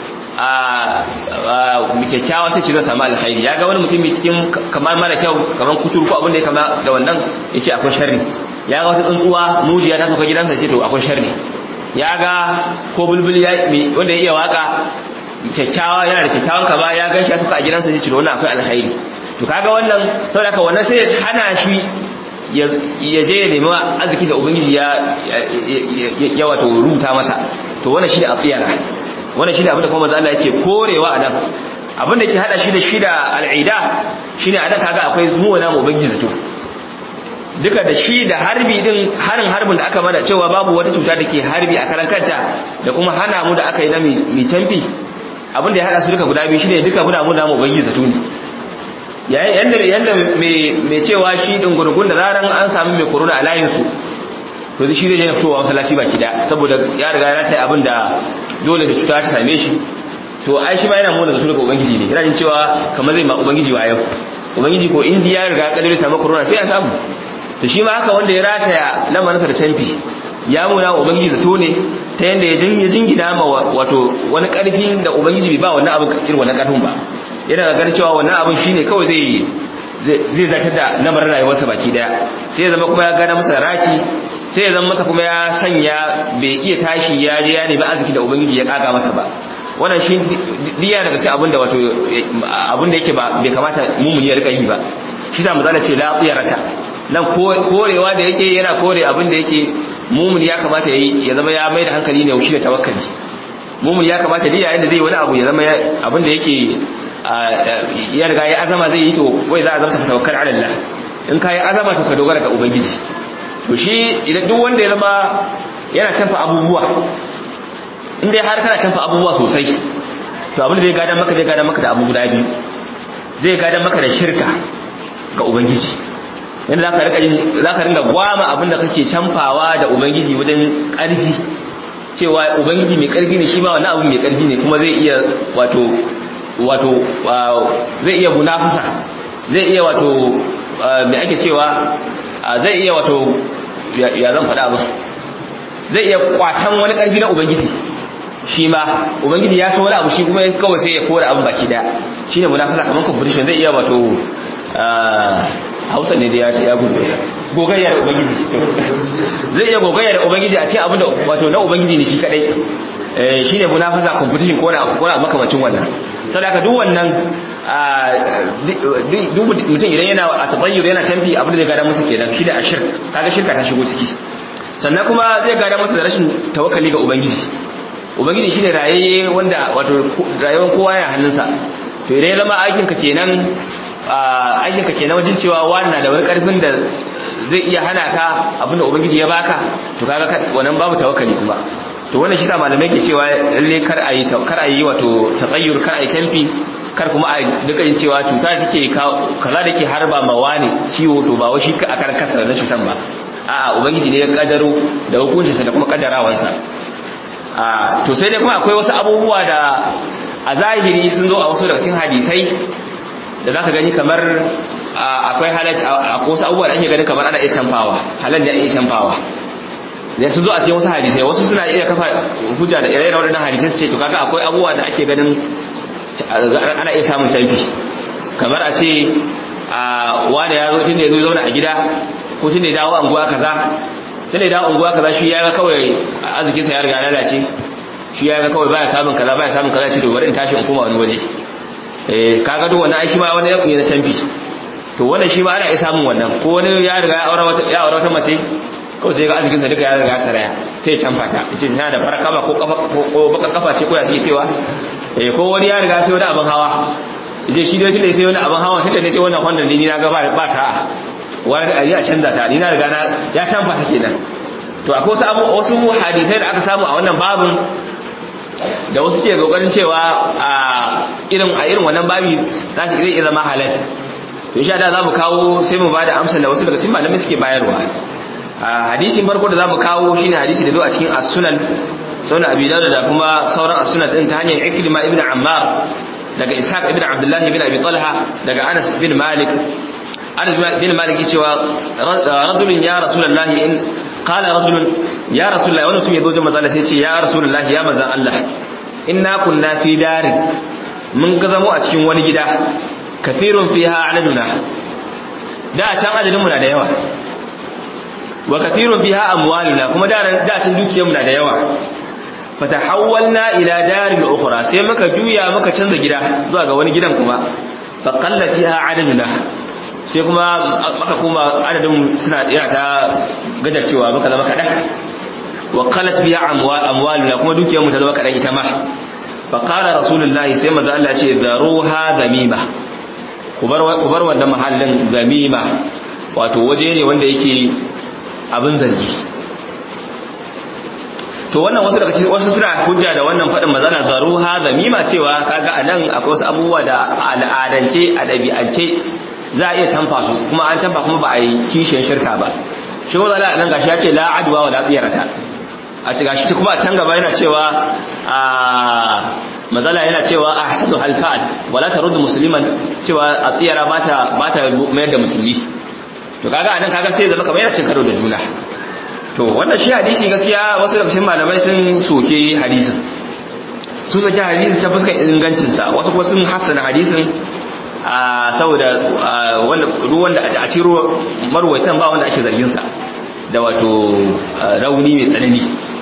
a kyakkyawa sai ci zai samu alkhairi ya ga wani mutumi cikin kamar mara kyau kamar kuturu ko abin da ya kama da wannan ya ce akwai sharri ya ga wata tsuntsuwa mujiya ta sauka gidansa ce to akwai sharri ya ga ko bulbul wanda ya iya waka kyakkyawa yana da kyakkyawan kama ya gan shi ya sauka a gidansa ce to wannan akwai alkhairi to kaga wannan saboda ka wannan sai ya hana shi ya je ya nemi arziki da ubangiji ya ya wato rubuta masa to wannan shi da afiyara wannan shi da abin da kuma manzo Allah yake korewa anan abin da ke hada shi da shi da al'ida shine anan kaga akwai zuwa na ubangiji zato duka da shi da harbi din harin harbin da aka mana cewa babu wata cuta da ke harbi a karan kanta da kuma hana mu da aka yi na mai canfi abin da ya hada su duka guda biyu shine duka muna mu da mu ubangiji zato ne yayin yanda yanda mai cewa shi din gurgun da zaran an samu mai corona a layin su to shi zai je fitowa masallaci baki da saboda ya riga ya tai abin da dole da cuta ta same shi to ai shi ma yana mona zato daga ubangiji ne yana jin cewa kamar zai ma ubangiji wa yau ubangiji ko indiya ya riga ya kadare samu corona sai ya samu to shi ma haka wanda ya rataya lamarinsa da canfi ya muna wa ubangiji zato ne ta yanda ya jingina ma wato wani karfin da ubangiji bai ba wannan abin irin wannan karfin ba yana ganin cewa wannan abin shine kawai zai zai zartar da lamarin rayuwarsa baki daya sai ya zama kuma ya gana masa raki sai ya zama masa kuma ya sanya bai iya tashi ya je ya nemi arziki da ubangiji ya kaga masa ba wannan shi diya daga cikin abinda wato abinda yake ba bai kamata mumuni ya rika yi ba shi sa mazala ce la tsiyarata nan korewa da yake yana kore abinda yake mumuni ya kamata yayi ya zama ya mai da hankali ne shi da tawakkali mumuni ya kamata diya yayin da zai wani abu ya zama abinda yake ya riga ya azama zai yi to wai za a zama tawakkal ala Allah in ka yi azama to ka dogara ga ubangiji to shi idan duk wanda ya zama yana canfa abubuwa in dai har kana canfa abubuwa sosai to abin da zai gadan maka zai gadan maka da abu guda biyu zai gadan maka da shirka ga ubangiji yanda zaka rika zaka ringa gwama abin da kake canfawa da ubangiji wajen karfi cewa ubangiji mai karfi ne shi ma wannan abu mai karfi ne kuma zai iya wato wato zai iya munafasa zai iya wato me ake cewa zai iya wato ya zan faɗa ba zai iya kwatan wani ƙarfi na ubangiji shi ma ubangiji ya so wani abu shi kuma kawai sai ya kora abin baki daya shine munafasa kamar competition zai iya wato hausa ne da ya gudu gogayya da ubangiji zai iya gogayya da ubangiji a cikin abin da wato na ubangiji ne shi kadai shine munafasa competition ko na ko na makamacin wannan sadaka duk wannan duk mutum idan yana a tabayyur yana canfi abin da zai gada masa kenan shi da ashirk kaga shirka ta shigo ciki sannan kuma zai gada masa da rashin tawakkali ga ubangiji ubangiji shine rayayye wanda wato rayuwar kowa yana hannunsa to idan ya zama aikin ka kenan aikin ka kenan wajen cewa wani na da wani karfin da zai iya hana ka abin da ubangiji ya baka to kaga wannan babu tawakkali kuma to wannan shi sa malamai ke cewa lalle kar a yi kar a yi wato taqayyur kar a yi canfi kar kuma a duka yin cewa cuta take kaza da ke harba ma wani ciwo to ba wai shi a karan kansa na cutan ba a'a ubangiji ne ya kaddaro da hukuncinsa da kuma kaddarawansa a to sai dai kuma akwai wasu abubuwa da a zahiri sun zo a wasu daga cikin hadisai da zaka gani kamar akwai halal akwai wasu abubuwa da ake ganin kamar ana iya canfawa halal ne iya canfawa da sun zo a cikin wasu hadisai wasu suna iya kafa hujja da ire-iren waɗannan hadisai su ce to kaga akwai abubuwa da ake ganin ana iya samun canfi kamar a ce a wanda ya zo tunda ya zo zauna a gida ko tunda ya dawo anguwa kaza tunda ya dawo anguwa kaza shi ya ga kawai arzikin sa ya riga lalace shi ya ga kawai baya samun kaza baya samun kaza ce to bari in tashi in koma wani waje eh kaga duk wannan ai shi ma wani ne na canfi to wannan shi ma ana iya samun wannan ko wani ya riga ya aure wata ya aure wata mace kawai sai ga arzikin sa duka ya riga saraya sai ya canfa ta yace tana da farakama ko kafa ko baka kafa ce ko ya suke cewa eh ko wani ya riga sai wani abin hawa je shi dai tunda sai wani abin hawa tunda ne sai wannan Honda ni na ga ba ba ta wani a ya canza ta ni na riga na ya canfa ta kenan to akwai wasu abu wasu hadisai da aka samu a wannan babin da wasu ke kokarin cewa a irin a irin wannan babi za su iya zama halal to insha Allah za mu kawo sai mu bada amsar da wasu daga cikin malamai suke bayarwa hadisin farko da za mu kawo shine hadisi da zo a cikin as-sunan sunan abi dawud da kuma sauran as-sunan din ta hanyar ikrima ibn ammar daga ishaq ibn abdullah ibn abi talha daga anas bin malik anas bin malik cewa rajulun ya rasulullahi in qala rajulun ya rasulullahi wani mutum ya zo jama'a sai ce ya rasulullahi ya manzan Allah inna kunna fi darin mun ga zamo a cikin wani gida kafirun fiha adaduna da can adadin mu na da yawa wa kafirun fiha amwaluna kuma da da can dukiyar mu na da yawa fatahawwalna ila darin ukhra sai muka juya muka canza gida zuwa ga wani gidan kuma fa qalla fiha adaduna sai kuma aka kuma adadin suna yana ta gajar cewa muka zama kadan wa qalat biya amwaluna kuma dukiyar mu ta zama kadan ita ma fa qala rasulullahi sai manzo Allah ce daruha zamima ku bar ku bar wannan mahallin zamima wato waje ne wanda yake abin zargi to wannan wasu daga cikin wasu suna hujja da wannan fadin mazana zaruha zamima cewa kaga anan akwai wasu abubuwa da al'adance a dabi'ance za a iya canfa su kuma an canfa kuma ba a yi kishin shirka ba shi kuma zala nan gashi ya ce la adwa wa la tsiyarata a ci gashi kuma a can gaba yana cewa a mazala yana cewa ahsanu halfa'al wala taruddu musliman cewa a tsiyara bata bata mayar da musulmi to kaga anan kaga sai zama kamar yana cin karo da juna to wannan shi hadisi gaskiya wasu daga cikin malamai sun soke hadisin sun soke hadisi ta fuskar ingancin sa wasu kuma sun hassana hadisin a saboda ruwan da a ciro marwaitan ba wanda ake zargin sa da wato rauni mai tsanani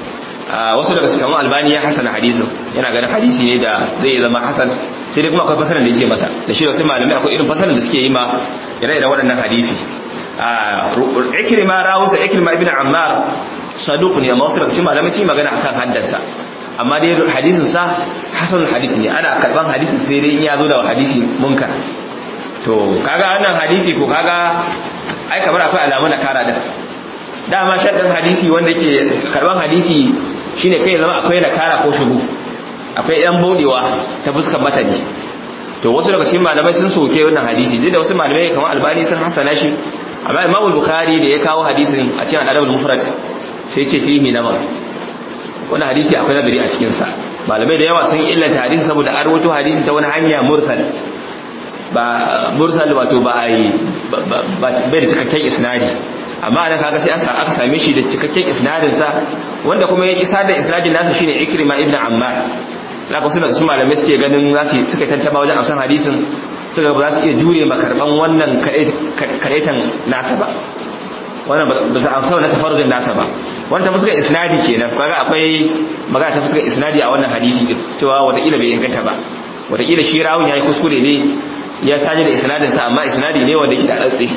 wasu daga cikin albani ya hasana hadisin yana ganin hadisi ne da zai zama hasan sai dai kuma akwai fasarar da yake masa da shi wasu malamai akwai irin fasarar da suke yi ma ire-iren waɗannan hadisi ikrima rawusa ikrima ibn ammar saduq ne amma wasu daga cikin malamai sun yi magana akan haddansa amma dai hadisin sa hasan hadith ne ana karban hadisin sai dai in ya zo da hadisi munkar to kaga wannan hadisi ko kaga ai kamar akwai alamun da kara din dama shaddin hadisi wanda yake karban hadisi shine kai zama akwai na kara ko shugu akwai yan bodewa ta fuskar matani to wasu daga cikin malamai sun soke wannan hadisi duk da wasu malamai kamar albani sun hasana shi amma imam bukhari da ya kawo hadisin a cikin al-adab al-mufrad sai ce fihi nazar wannan hadisi akwai nazari a cikin sa malamai da yawa sun illanta hadisi saboda an rawaito hadisi ta wani hanya mursal ba mursal wato ba ai bai da cikakken isnadi amma da kaga sai aka same shi da cikakken isnadin sa wanda kuma ya isa da isnadin nasa shine Ikrima ibn Ammar laka suna su malamai suke ganin za su suka tantama wajen amsan hadisin suka ba za su iya jure makarban wannan karetan nasa ba wannan ba su amsa wannan tafarrujin nasa ba wannan ta fuskar isnadi kenan kaga akwai magana ta fuskar isnadi a wannan hadisi din cewa watakila bai inganta ba watakila shi rawun yayi kuskure ne ya saje da isnadin sa amma isnadi ne wanda yake da tsatsi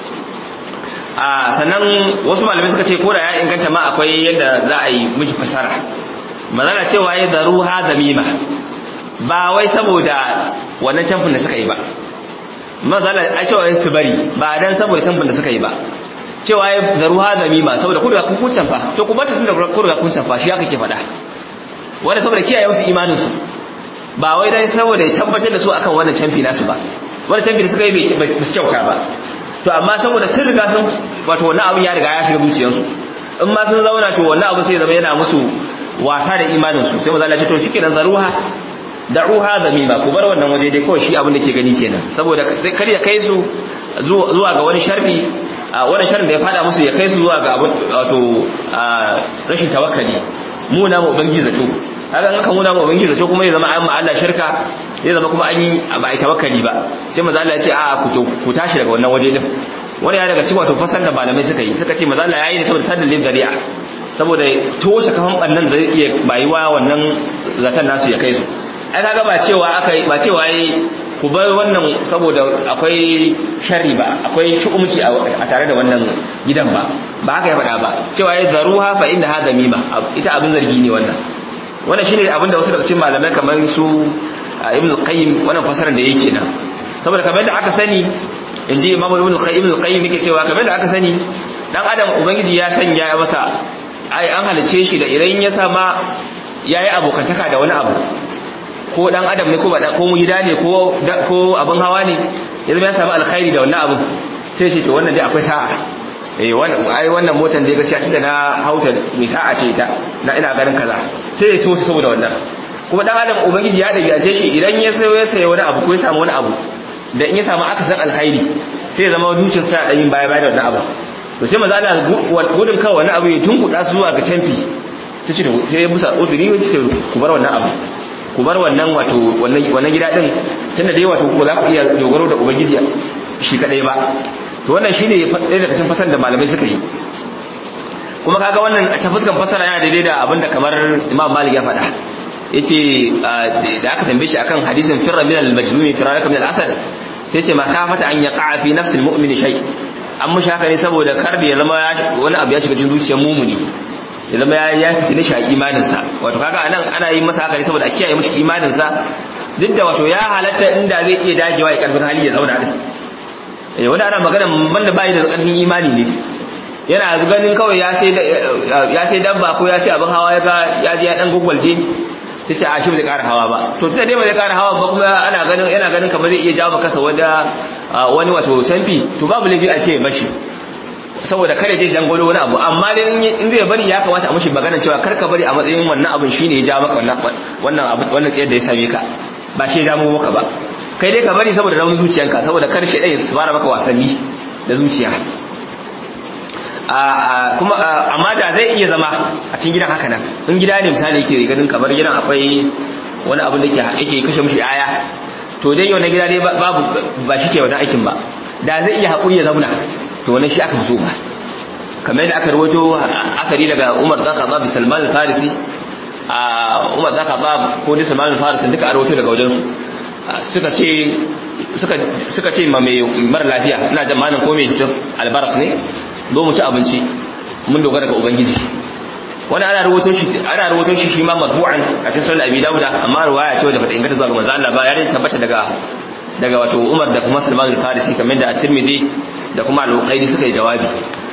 a sannan wasu malamai suka ce ko da ya inganta ma akwai yadda za a yi miji fasara magana cewa ya zaru ha zamima ba wai saboda wannan camfin da suka yi ba mazala a cewa ya su bari ba dan saboda camfin da suka yi ba cewa ya zaru ha zamima saboda kudu ga kun camfa to kuma ta sun da kudu ga kun camfa shi haka ke faɗa wanda saboda kiyaye wasu imanin su ba wai dan saboda ya tabbatar da su akan wannan camfi nasu ba wannan camfi da suka yi ba su kyauta ba to amma saboda sun riga sun wato wannan abin ya riga ya shiga zuciyarsu in ma sun zauna to wannan abu sai zama yana musu wasa da imanin su sai maza ce to shikenan zaruha da'uha zamima ku bar wannan waje dai kawai shi abin da ke gani kenan saboda kar ya kai su zuwa ga wani sharri wannan sharrin da ya fada musu ya kai su zuwa ga abin wato rashin tawakkali mu na mu ubangiji zato haka an kan mu na mu ubangiji zato kuma ya zama an ma Allah shirka zai zama kuma an yi ba a tawakkali ba sai maza Allah ya ce a ku tashi daga wannan waje din wani ya daga cikin wato fasar da malamai suka yi suka ce maza Allah ya yi ne saboda sadin lil dari'a saboda toshe kafan bannan da zai iya bayuwa wannan zaton nasu ya kai su ai kaga ba cewa aka ba cewa yi ku bar wannan saboda akwai sharri ba akwai shukumci a tare da wannan gidan ba ba haka ya faɗa ba cewa ya zaruha fa inda hada mima ita abin zargi ne wannan wannan shine abin da wasu daga cikin malamai kamar su ibn al-qayyim wannan fasarar da yake nan saboda kamar da aka sani inji imamu ibn al-qayyim ibn al-qayyim yake cewa kamar da aka sani dan adam ubangiji ya sanya masa ai an halice shi da idan ya sama yayi abokantaka da wani abu ko dan adam ne ko ba ko mu gida ne ko ko abin hawa ne ya zama ya samu alkhairi da wannan abin sai ce to wannan dai akwai sa'a eh wannan ai wannan motar dai gaskiya tunda na hauta mai sa'a ce ita na ina ganin kaza sai ya so saboda wannan kuma dan adam ubangiji ya dabi'ace shi idan ya sayo ya sayo wani abu ko ya samu wani abu da in ya samu akasin alkhairi sai ya zama zuciyarsa ta yin baya baya da wannan abu to sai maza ana gudun kawai wani abu ya tunkuɗa su zuwa ga canfi sai ce sai ya busa uzuri wai ce ku bar wannan abu ku bar wannan wato wannan gida din tunda dai wato ko za ku iya dogaro da ubangiji shi kadai ba to wannan shine ɗaya daga cikin fasar da malamai suka yi kuma kaga wannan ta fuskan fasara yana daidai da abinda kamar Imam Malik ya faɗa yace da aka tambaye shi akan hadisin firra min al-majnun firaraka min al-asad sai ce ma khafata an yaqa fi nafsi al-mu'min shay an mushi haka ne saboda kar da ya zama wani abu ya shiga cikin zuciyar mumuni ya zama ya ya fitine shi a imanin sa wato kaga anan ana yin masa haka ne saboda a kiyaye mishi imanin sa duk da wato ya halatta inda zai iya dagewa ya karfin hali ya zauna din eh wanda ana magana banda bai da karfin imani ne yana ganin kawai ya sai ya sai dabba ko ya ce abin hawa ya ga ya je ya dan gugwalje sai ce a shi bai ƙara hawa ba to tunda dai ba zai ƙara hawa ba kuma ana ganin yana ganin kamar zai iya jawo kansa wanda wani wato canfi to babu laifi a ce bashi saboda kare je jangolo wani abu amma dai in zai bari ya kamata a mushi magana cewa kar ka bari a matsayin wannan abin shine ya jawo maka wannan wannan abu wannan tsayar da ya same ka ba shi ya damu maka ba kai dai ka bari saboda raunin zuciyanka saboda kar shi dai su fara maka wasanni da zuciya kuma amma da zai iya zama a cikin gidan haka nan in gida ne misali yake ganin kamar gidan akwai wani abu da ke yake kashe mishi aya to dai wannan gida dai babu ba shi ke wannan aikin ba da zai iya haƙuri ya zauna to wannan shi aka so ba kamar yadda aka rawaito akari daga Umar dan Khattab da Salman al-Farisi a Umar dan Khattab ko da Salman al-Farisi duka a rawaito daga wajen su suka ce suka suka ce ma mai mara lafiya ina jamanin ko mai cutar albaras ne zo mu ci abinci mun dogara ga ubangiji wani ana rubuto shi ana rubuto shi shi ma marfu'an a cikin sunan Abi Dawud amma riwaya ce wadda bata inganta zuwa ga manzo Allah ba ya dai tabbata daga daga wato Umar da kuma Salman al-Farisi kamar da At-Tirmidhi da kuma Al-Bukhari suka yi jawabi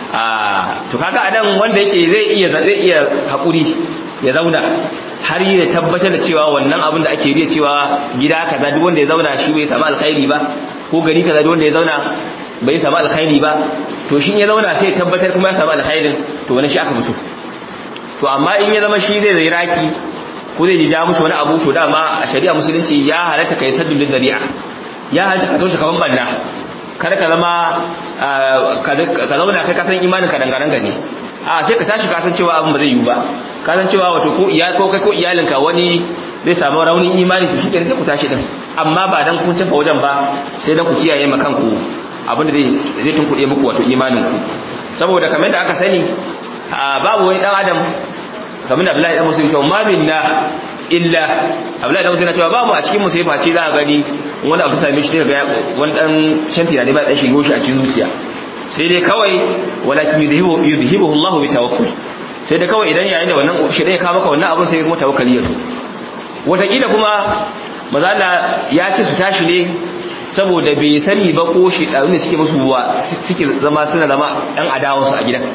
a to kaga anan wanda yake zai iya zai iya hakuri ya zauna har ya tabbatar da cewa wannan abin da ake riya cewa gida kaza duk wanda ya zauna shi bai samu alkhairi ba ko gari kaza duk wanda ya zauna bai samu alkhairi ba to shi ya zauna sai ya tabbatar kuma ya samu alkhairin to wani shi aka fi so to amma in ya zama shi zai zai raki ko zai ji ja mushi wani abu to dama a shari'a musulunci ya halatta kai saddul zari'a ya halatta ka toshe kaman banna kar ka zama ka zauna kai kasan imanin ka dangaren gani a sai ka tashi kasan cewa abin ba zai yiwu ba kasan cewa wato ko iya ko kai ko iyalinka wani zai samu raunin imani to shikenan sai ku tashi din amma ba dan kun cafa wajen ba sai dan ku kiyaye ma kanku abin da zai zai tunkuɗe muku wato imanin ku saboda kamar da aka sani babu wani dan adam kamar da Abdullahi dan Musulmi cewa ma minna illa Abdullahi dan Musulmi cewa babu a cikin mu sai face za ka gani wani abu same shi ga wani dan shanti ne ba dan shigo shi a cikin zuciya sai dai kawai walakin yudhibu yudhibuhu Allah bi tawakkul sai dai kawai idan yayin da wannan shi dai ka maka wannan abun sai kuma tawakkali ya zo wataƙila kuma maza Allah ya ce su tashi ne saboda bai sani ba ko shi da suke musu suke zama suna zama ɗan adawansu a gidan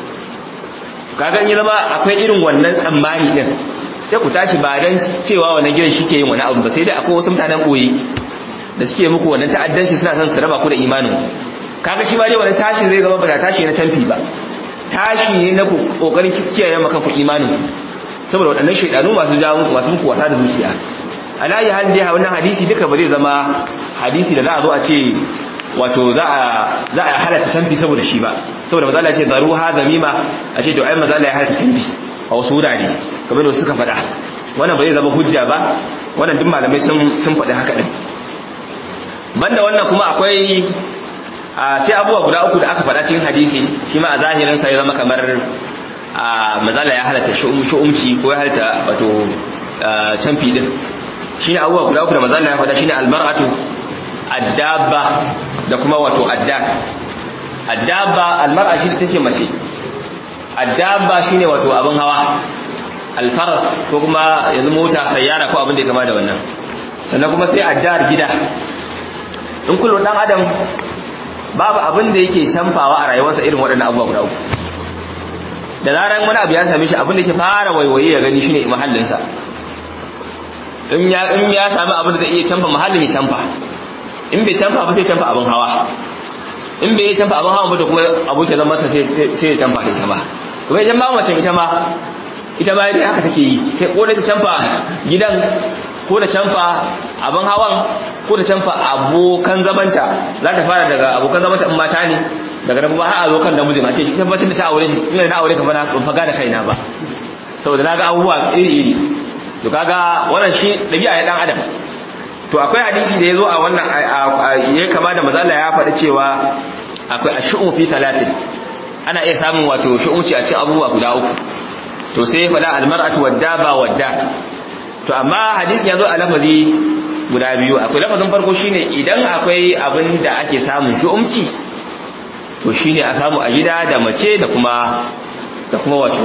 kaga in ya zama akwai irin wannan tsammani din sai ku tashi ba dan cewa wannan gidan shike yin wani abu ba sai dai akwai wasu mutanen boye da suke muku wannan ta'addanci suna son su raba ku da imanin kaga shi ma dai wannan tashi zai zama ba tashi na canfi ba tashi ne na kokarin kiyaye maka ku imanin saboda waɗannan shaidanu masu jawo masu muku wata da zuciya alayi hal dai wannan hadisi duka ba zai zama hadisi da za a zo a ce wato za a za a halatta sanfi saboda shi ba saboda maza Allah ya ce daruha zamima a ce to ai maza Allah ya halatta sanfi a wasu wurare kamar da suka faɗa wannan ba zai zama hujja ba wannan duk malamai sun sun faɗi haka din banda wannan kuma akwai a sai abubuwa guda uku da aka faɗa cikin hadisi shi ma a zahirin sa ya zama kamar a mazala ya halatta shu'umci ko ya halatta wato canfi din shine abubuwa guda uku da mazala ya faɗa shine almar'atu addabba da kuma wato addab addabba almar'a shi tace mace addabba shine wato abin hawa alfaras ko kuma yanzu mota sayyara ko abin da ya kama da wannan sannan kuma sai addar gida in kullum dan adam babu abin da yake canfawa a rayuwarsa irin waɗannan abubuwa guda uku da zaran wani abu ya same shi abin da ke fara waiwaye ya gani shine mahallinsa in ya in ya sami abin da zai iya canfa mahallin ya canfa in bai canfa ba sai canfa abin hawa in bai canfa abin hawa ba to kuma abokin zama masa sai sai ya canfa ita ma kuma idan ba mace ita ma ita ma dai haka take yi sai ko da ta canfa gidan ko da canfa abin hawan ko da canfa abokan zamanta za ta fara daga abokan zamanta in mata ne daga nan kuma har a zo kan namiji ma ce ita bacin da ta aure shi ina na aure ka bana ban faga da kaina ba saboda na ga abubuwa iri iri to kaga wannan shi dabi'a ya dan adam to akwai hadisi da yazo a wannan ya kama da mazala ya faɗi cewa akwai ashu'u fi talatin ana iya samun wato shu'umci a cikin abubuwa guda uku to sai ya faɗa almar'atu waddaba wadda to amma hadisi yazo a lafazi guda biyu akwai lafazin farko shine idan akwai abin da ake samun shu'umci to shine a samu a gida da mace da kuma da kuma wato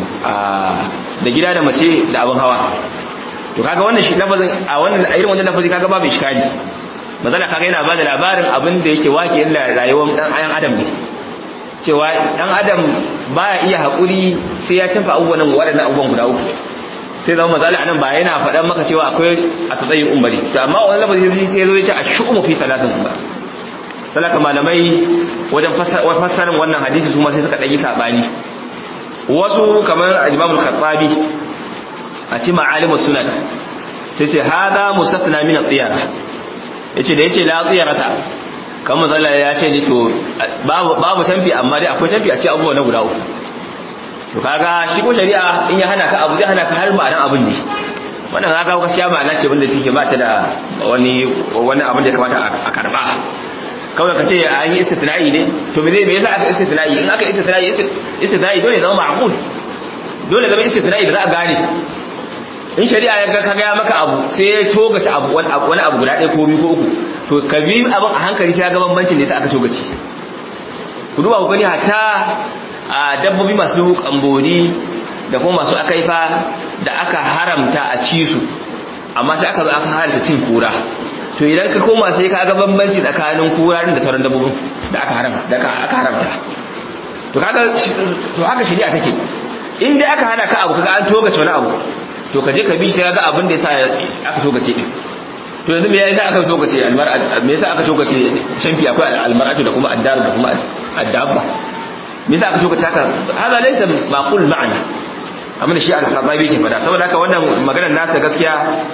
da gida da mace da abin hawa to kaga wannan shi lafazin a wannan a irin wannan lafazi kaga babu iskali mazala kaga yana bada labarin abin da yake wake illa rayuwar dan ayan adam ne cewa dan adam baya iya hakuri sai ya canfa abubuwan waɗannan abubuwan guda uku sai zama mazala anan ba yana faɗan maka cewa akwai a tsayin umari to amma wannan lafazi sai ya zo ya ce a shu'umu fi talatin umar salaka malamai wajen fassarin wannan hadisi su ma sai suka ɗanyi saɓani wasu kamar ajimamul khattabi a ci ma'alimus sunan sai ce hada musafina min at-tiyara yace da yace la tiyarata kan mazala ya ce ni to babu babu tamfi amma dai akwai tamfi a ci abubuwa na guda uku to kaga shi ko shari'a in ya hana ka abu zai hana ka har ma'anan abun ne wannan kaga gaskiya ma'ana ce wanda take ba ta da wani wani abin da ya kamata a karba kawai ka ce an yi istitna'i ne to me zai me yasa aka istitna'i in aka istitna'i istitna'i dole zama ma'qul dole zama istitna'i da za a gane in shari'a ya ga kaga ya maka abu sai ya togace abu wani abu guda ɗaya ko biyu ko uku to ka bi abin a hankali sai ga bambancin da yasa aka togace ku duba ku gani hatta a dabbobi masu kambori da kuma masu akaifa da aka haramta a ci su amma sai aka zo aka haramta cin kura to idan ka koma sai ka ga bambanci tsakanin kura da sauran dabbobin da aka haramta da aka haramta to kaga to haka shari'a take in dai aka hana ka abu kaga an togace wani abu to ka je ka bi sai ga abin da yasa aka togace din to yanzu me yasa aka togace almar'a me yasa aka togace shamfi akwai almar'atu da kuma addar da kuma addabba me yasa aka togace haka hada laysa maqul ma'ana amma da shi al-khadabi ke fada saboda haka wannan maganar nasa gaskiya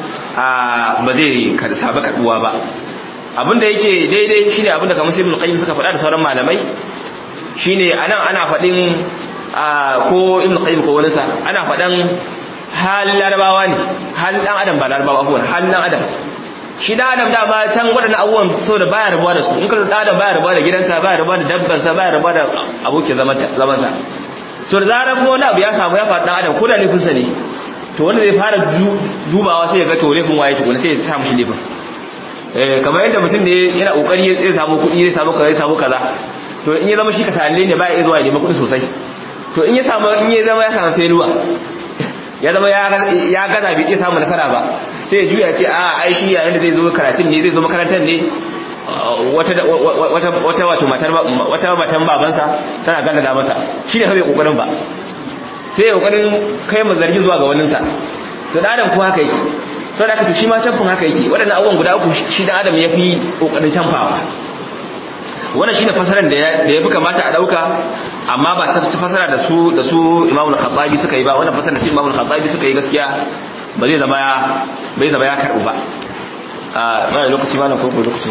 ba zai sabu kaduwa ba abinda yake daidai shine abinda kamar ibn qayyim suka faɗa da sauran malamai shine anan ana faɗin ko ibn qayyim ko wani sa ana faɗan halin larabawa ne halin dan adam ba larabawa abuwan halin dan adam shi dan adam dama can waɗannan abubuwan saboda baya rabuwa da su in ka dan adam baya rabuwa da gidansa baya rabuwa da dabbansa baya rabuwa da abokin zamansa to da zarar wani abu ya samu ya faɗi dan adam ko da laifinsa ne to wanda zai fara dubawa sai ya ga to laifin waye tukuna sai ya samu shi laifin eh kamar yadda mutum ne yana kokari zai samu kuɗi zai samu kaza zai samu kaza to in ya zama shi kasalle ne ba ya zuwa ya nemi kuɗi sosai to in ya samu in ya zama ya samu feluwa ya zama ya gaza bai iya samu nasara ba sai ya juya ce a ai shi yayin da zai zo karatun ne zai zo makarantar ne wata wata wato matar wata matan babansa tana ganda da masa shi ne kawai kokarin ba sai ya kokarin kai mu zargi zuwa ga waninsa to dan adam ko haka yake sau da to shi ma camfin haka yake waɗannan abubuwan guda uku shi dan adam ya fi kokarin camfawa wannan shine fasaran da ya fi kamata a dauka amma ba ta fasara da su da su Imam al-Khattabi suka yi ba wannan fasara da su Imam al-Khattabi suka yi gaskiya ba zai zama ya bai zama ya karbu ba a mai lokaci ma na ko lokaci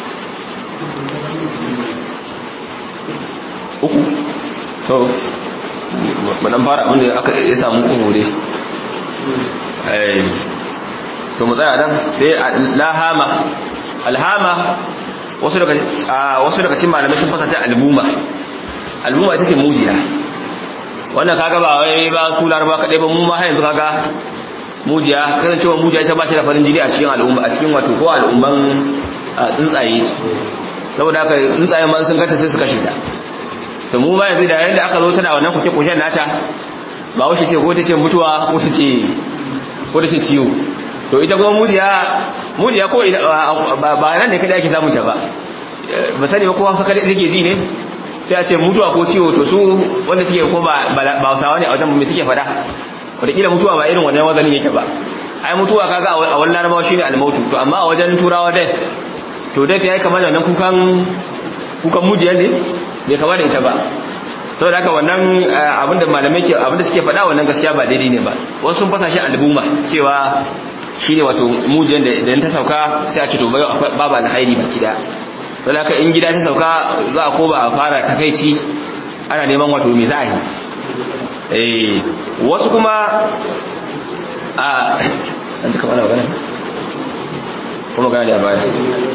uku to madan fara abinda aka ya samu uku dai eh to mu tsaya dan sai lahama alhama wasu daga wasu daga cikin malamai sun fasata albuma albuma ita ce mujiya wannan kaga ba wai ba su laraba kadai ba mu ma har yanzu kaga mujiya kasancewa mujiya ita ba shi da farin jini a cikin al'umma a cikin wato ko al'umman tsuntsaye saboda haka tsuntsaye ma sun gata sai su kashe ta to mu ma yanzu da yayin da aka zo tana wannan kuce kushen nata ba wace ce ko ta ce mutuwa ko ta ce ko ta ce ciwo to ita kuma mujiya mujiya ko ba nan ne kada ake samun ta ba ba sani ba kowa saka take ji ne sai a ce mutuwa ko ciwo to su wanda suke ko ba ba Hausawa ne a wajen me suke fada wataƙila mutuwa ba irin wannan wazanin yake ba ai mutuwa kaga a wannan larabawa shine almautu to amma a wajen turawa dai to dai yayi kamar da wannan kukan kukan mujiyar ne bai kama da ita ba saboda haka wannan abinda malamai ke abinda suke faɗa wannan gaskiya ba daidai ne ba wasu sun fasa shi albuma cewa shine wato mujiyar da idan ta sauka sai a ce to bai babu alhairi baki da saboda haka in gida ta sauka za a ko ba a fara takaici ana neman wato me za a yi eh wasu kuma a an ta kamar magana kuma gane a baya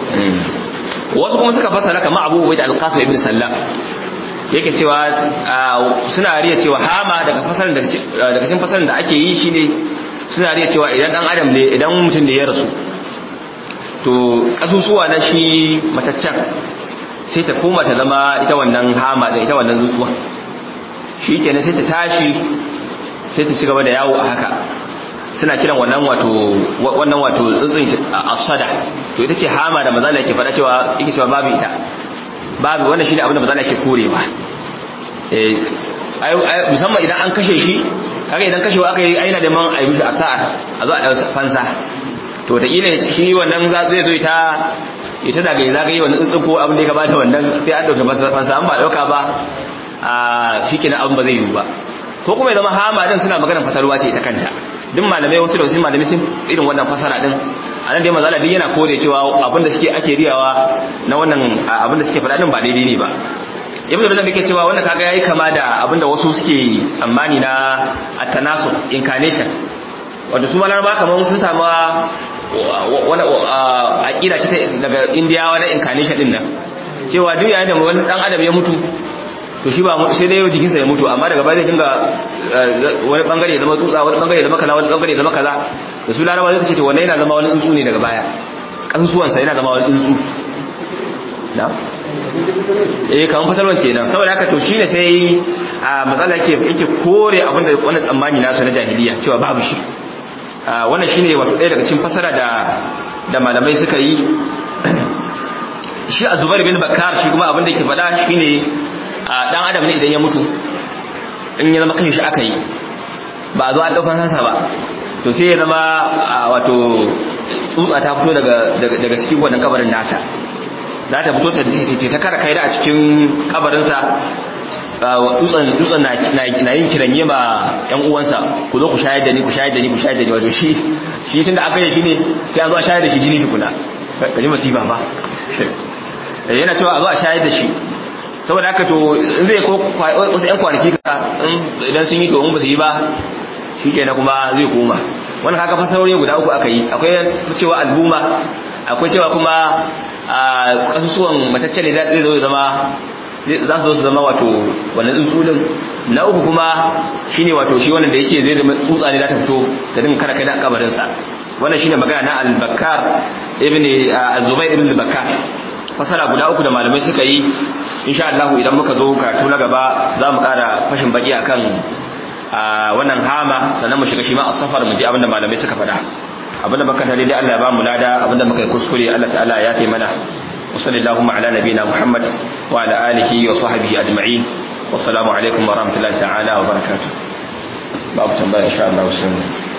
wasu kuma suka fasara kama abu ubaid al-qasim ibn sallam yake cewa suna riya cewa hama daga fasarin daga cikin fasarin da ake yi shine suna riya cewa idan dan adam ne idan mutum da ya rasu to kasusuwa na shi mataccen sai ta koma ta zama ita wannan hama da ita wannan zutuwa shi kenan sai ta tashi sai ta ci gaba da yawo a haka suna kiran wannan wato wannan wato tsuntsun asada to ita ce hama da mazala yake faɗa cewa yake cewa babu ita babu wannan shine abin da mazala yake korewa eh musamman idan an kashe shi kaga idan kashewa aka yi aina da man ayi mishi asar a zo a dan fansa to ta kila shi wannan zai zo ita ita da ga zagaye wannan tsuntsun ko abin da ya kamata wannan sai an dauke fansa an ba dauka ba a shikenan abin ba zai yi ba ko kuma ya zama hama din suna maganar fatarwa ce ita kanta duk malamai wasu da wasu malamai sun irin wannan fasara din a nan dai mazala din yana kore cewa abinda suke ake riyawa na wannan abinda suke faɗa din ba daidai ne ba ibnu rajab yake cewa wannan kaga yayi kama da abinda wasu suke tsammani na at-tanasu incarnation wanda su malarba kamar sun samu wani aqida ce daga indiyawa na incarnation din nan cewa duk yayin da wani dan adam ya mutu to shi ba sai dai jikinsa ya mutu amma daga baya zai dinga wani bangare ya zama tsutsa wani bangare ya zama kaza wani bangare ya zama kaza da su larabawa zai ce to wannan yana zama wani tsuntsu ne daga baya kansuwansa yana zama wani tsuntsu na eh kaman fatalwan kenan saboda haka to shine sai a matsala yake yake kore abinda wannan tsammani nasu na jahiliya cewa babu shi wannan shine wato ɗaya daga cikin fasara da da malamai suka yi shi azubair bin bakar shi kuma abinda yake faɗa shine a dan adam ne idan ya mutu in ya zama kashe shi aka yi ba a zo an ɗaukar sasa ba to sai ya zama wato tsutsa ta fito daga cikin wannan kabarin nasa za ta fito ta kara kai da a cikin kabarinsa dutsen na yin kiranye ma yan uwansa ku zo ku shayar da ni ku shayar da ni ku shayar da ni wato shi shi tun da aka yi shi ne sai an zo a shayar da shi jini tukuna ka ji masifa ba yana cewa a zo a shayar da shi saboda haka to zai ko wasu yan kwanaki ka idan sun yi to in ba su yi ba shi ke na kuma zai koma wani haka fasarori guda uku aka yi akwai cewa albuma akwai cewa kuma a kasusuwan matacce ne zai zo zama za su zo su zama wato wannan tsuntsulin na uku kuma shine wato shi wannan da yake zai zama tsutsa ne za ta fito ta dinga kara kai da kabarin sa wannan shine magana na al-bakkar ibn az-zubayr ibn al-bakkar fasara guda uku da malamai suka yi insha Allah idan muka zo karatu na gaba za mu kara fashin baki akan wannan hama sannan mu shiga shi ma a safar mu ji abinda malamai suka faɗa abinda baka tare da Allah ya ba mu lada abinda muka yi kuskure Allah ta'ala ya taimaka mana wa sallallahu ala nabiyina Muhammad wa ala alihi wa sahbihi ajma'in wassalamu alaikum wa rahmatullahi ta'ala wa barakatuh babu tambaya insha Allah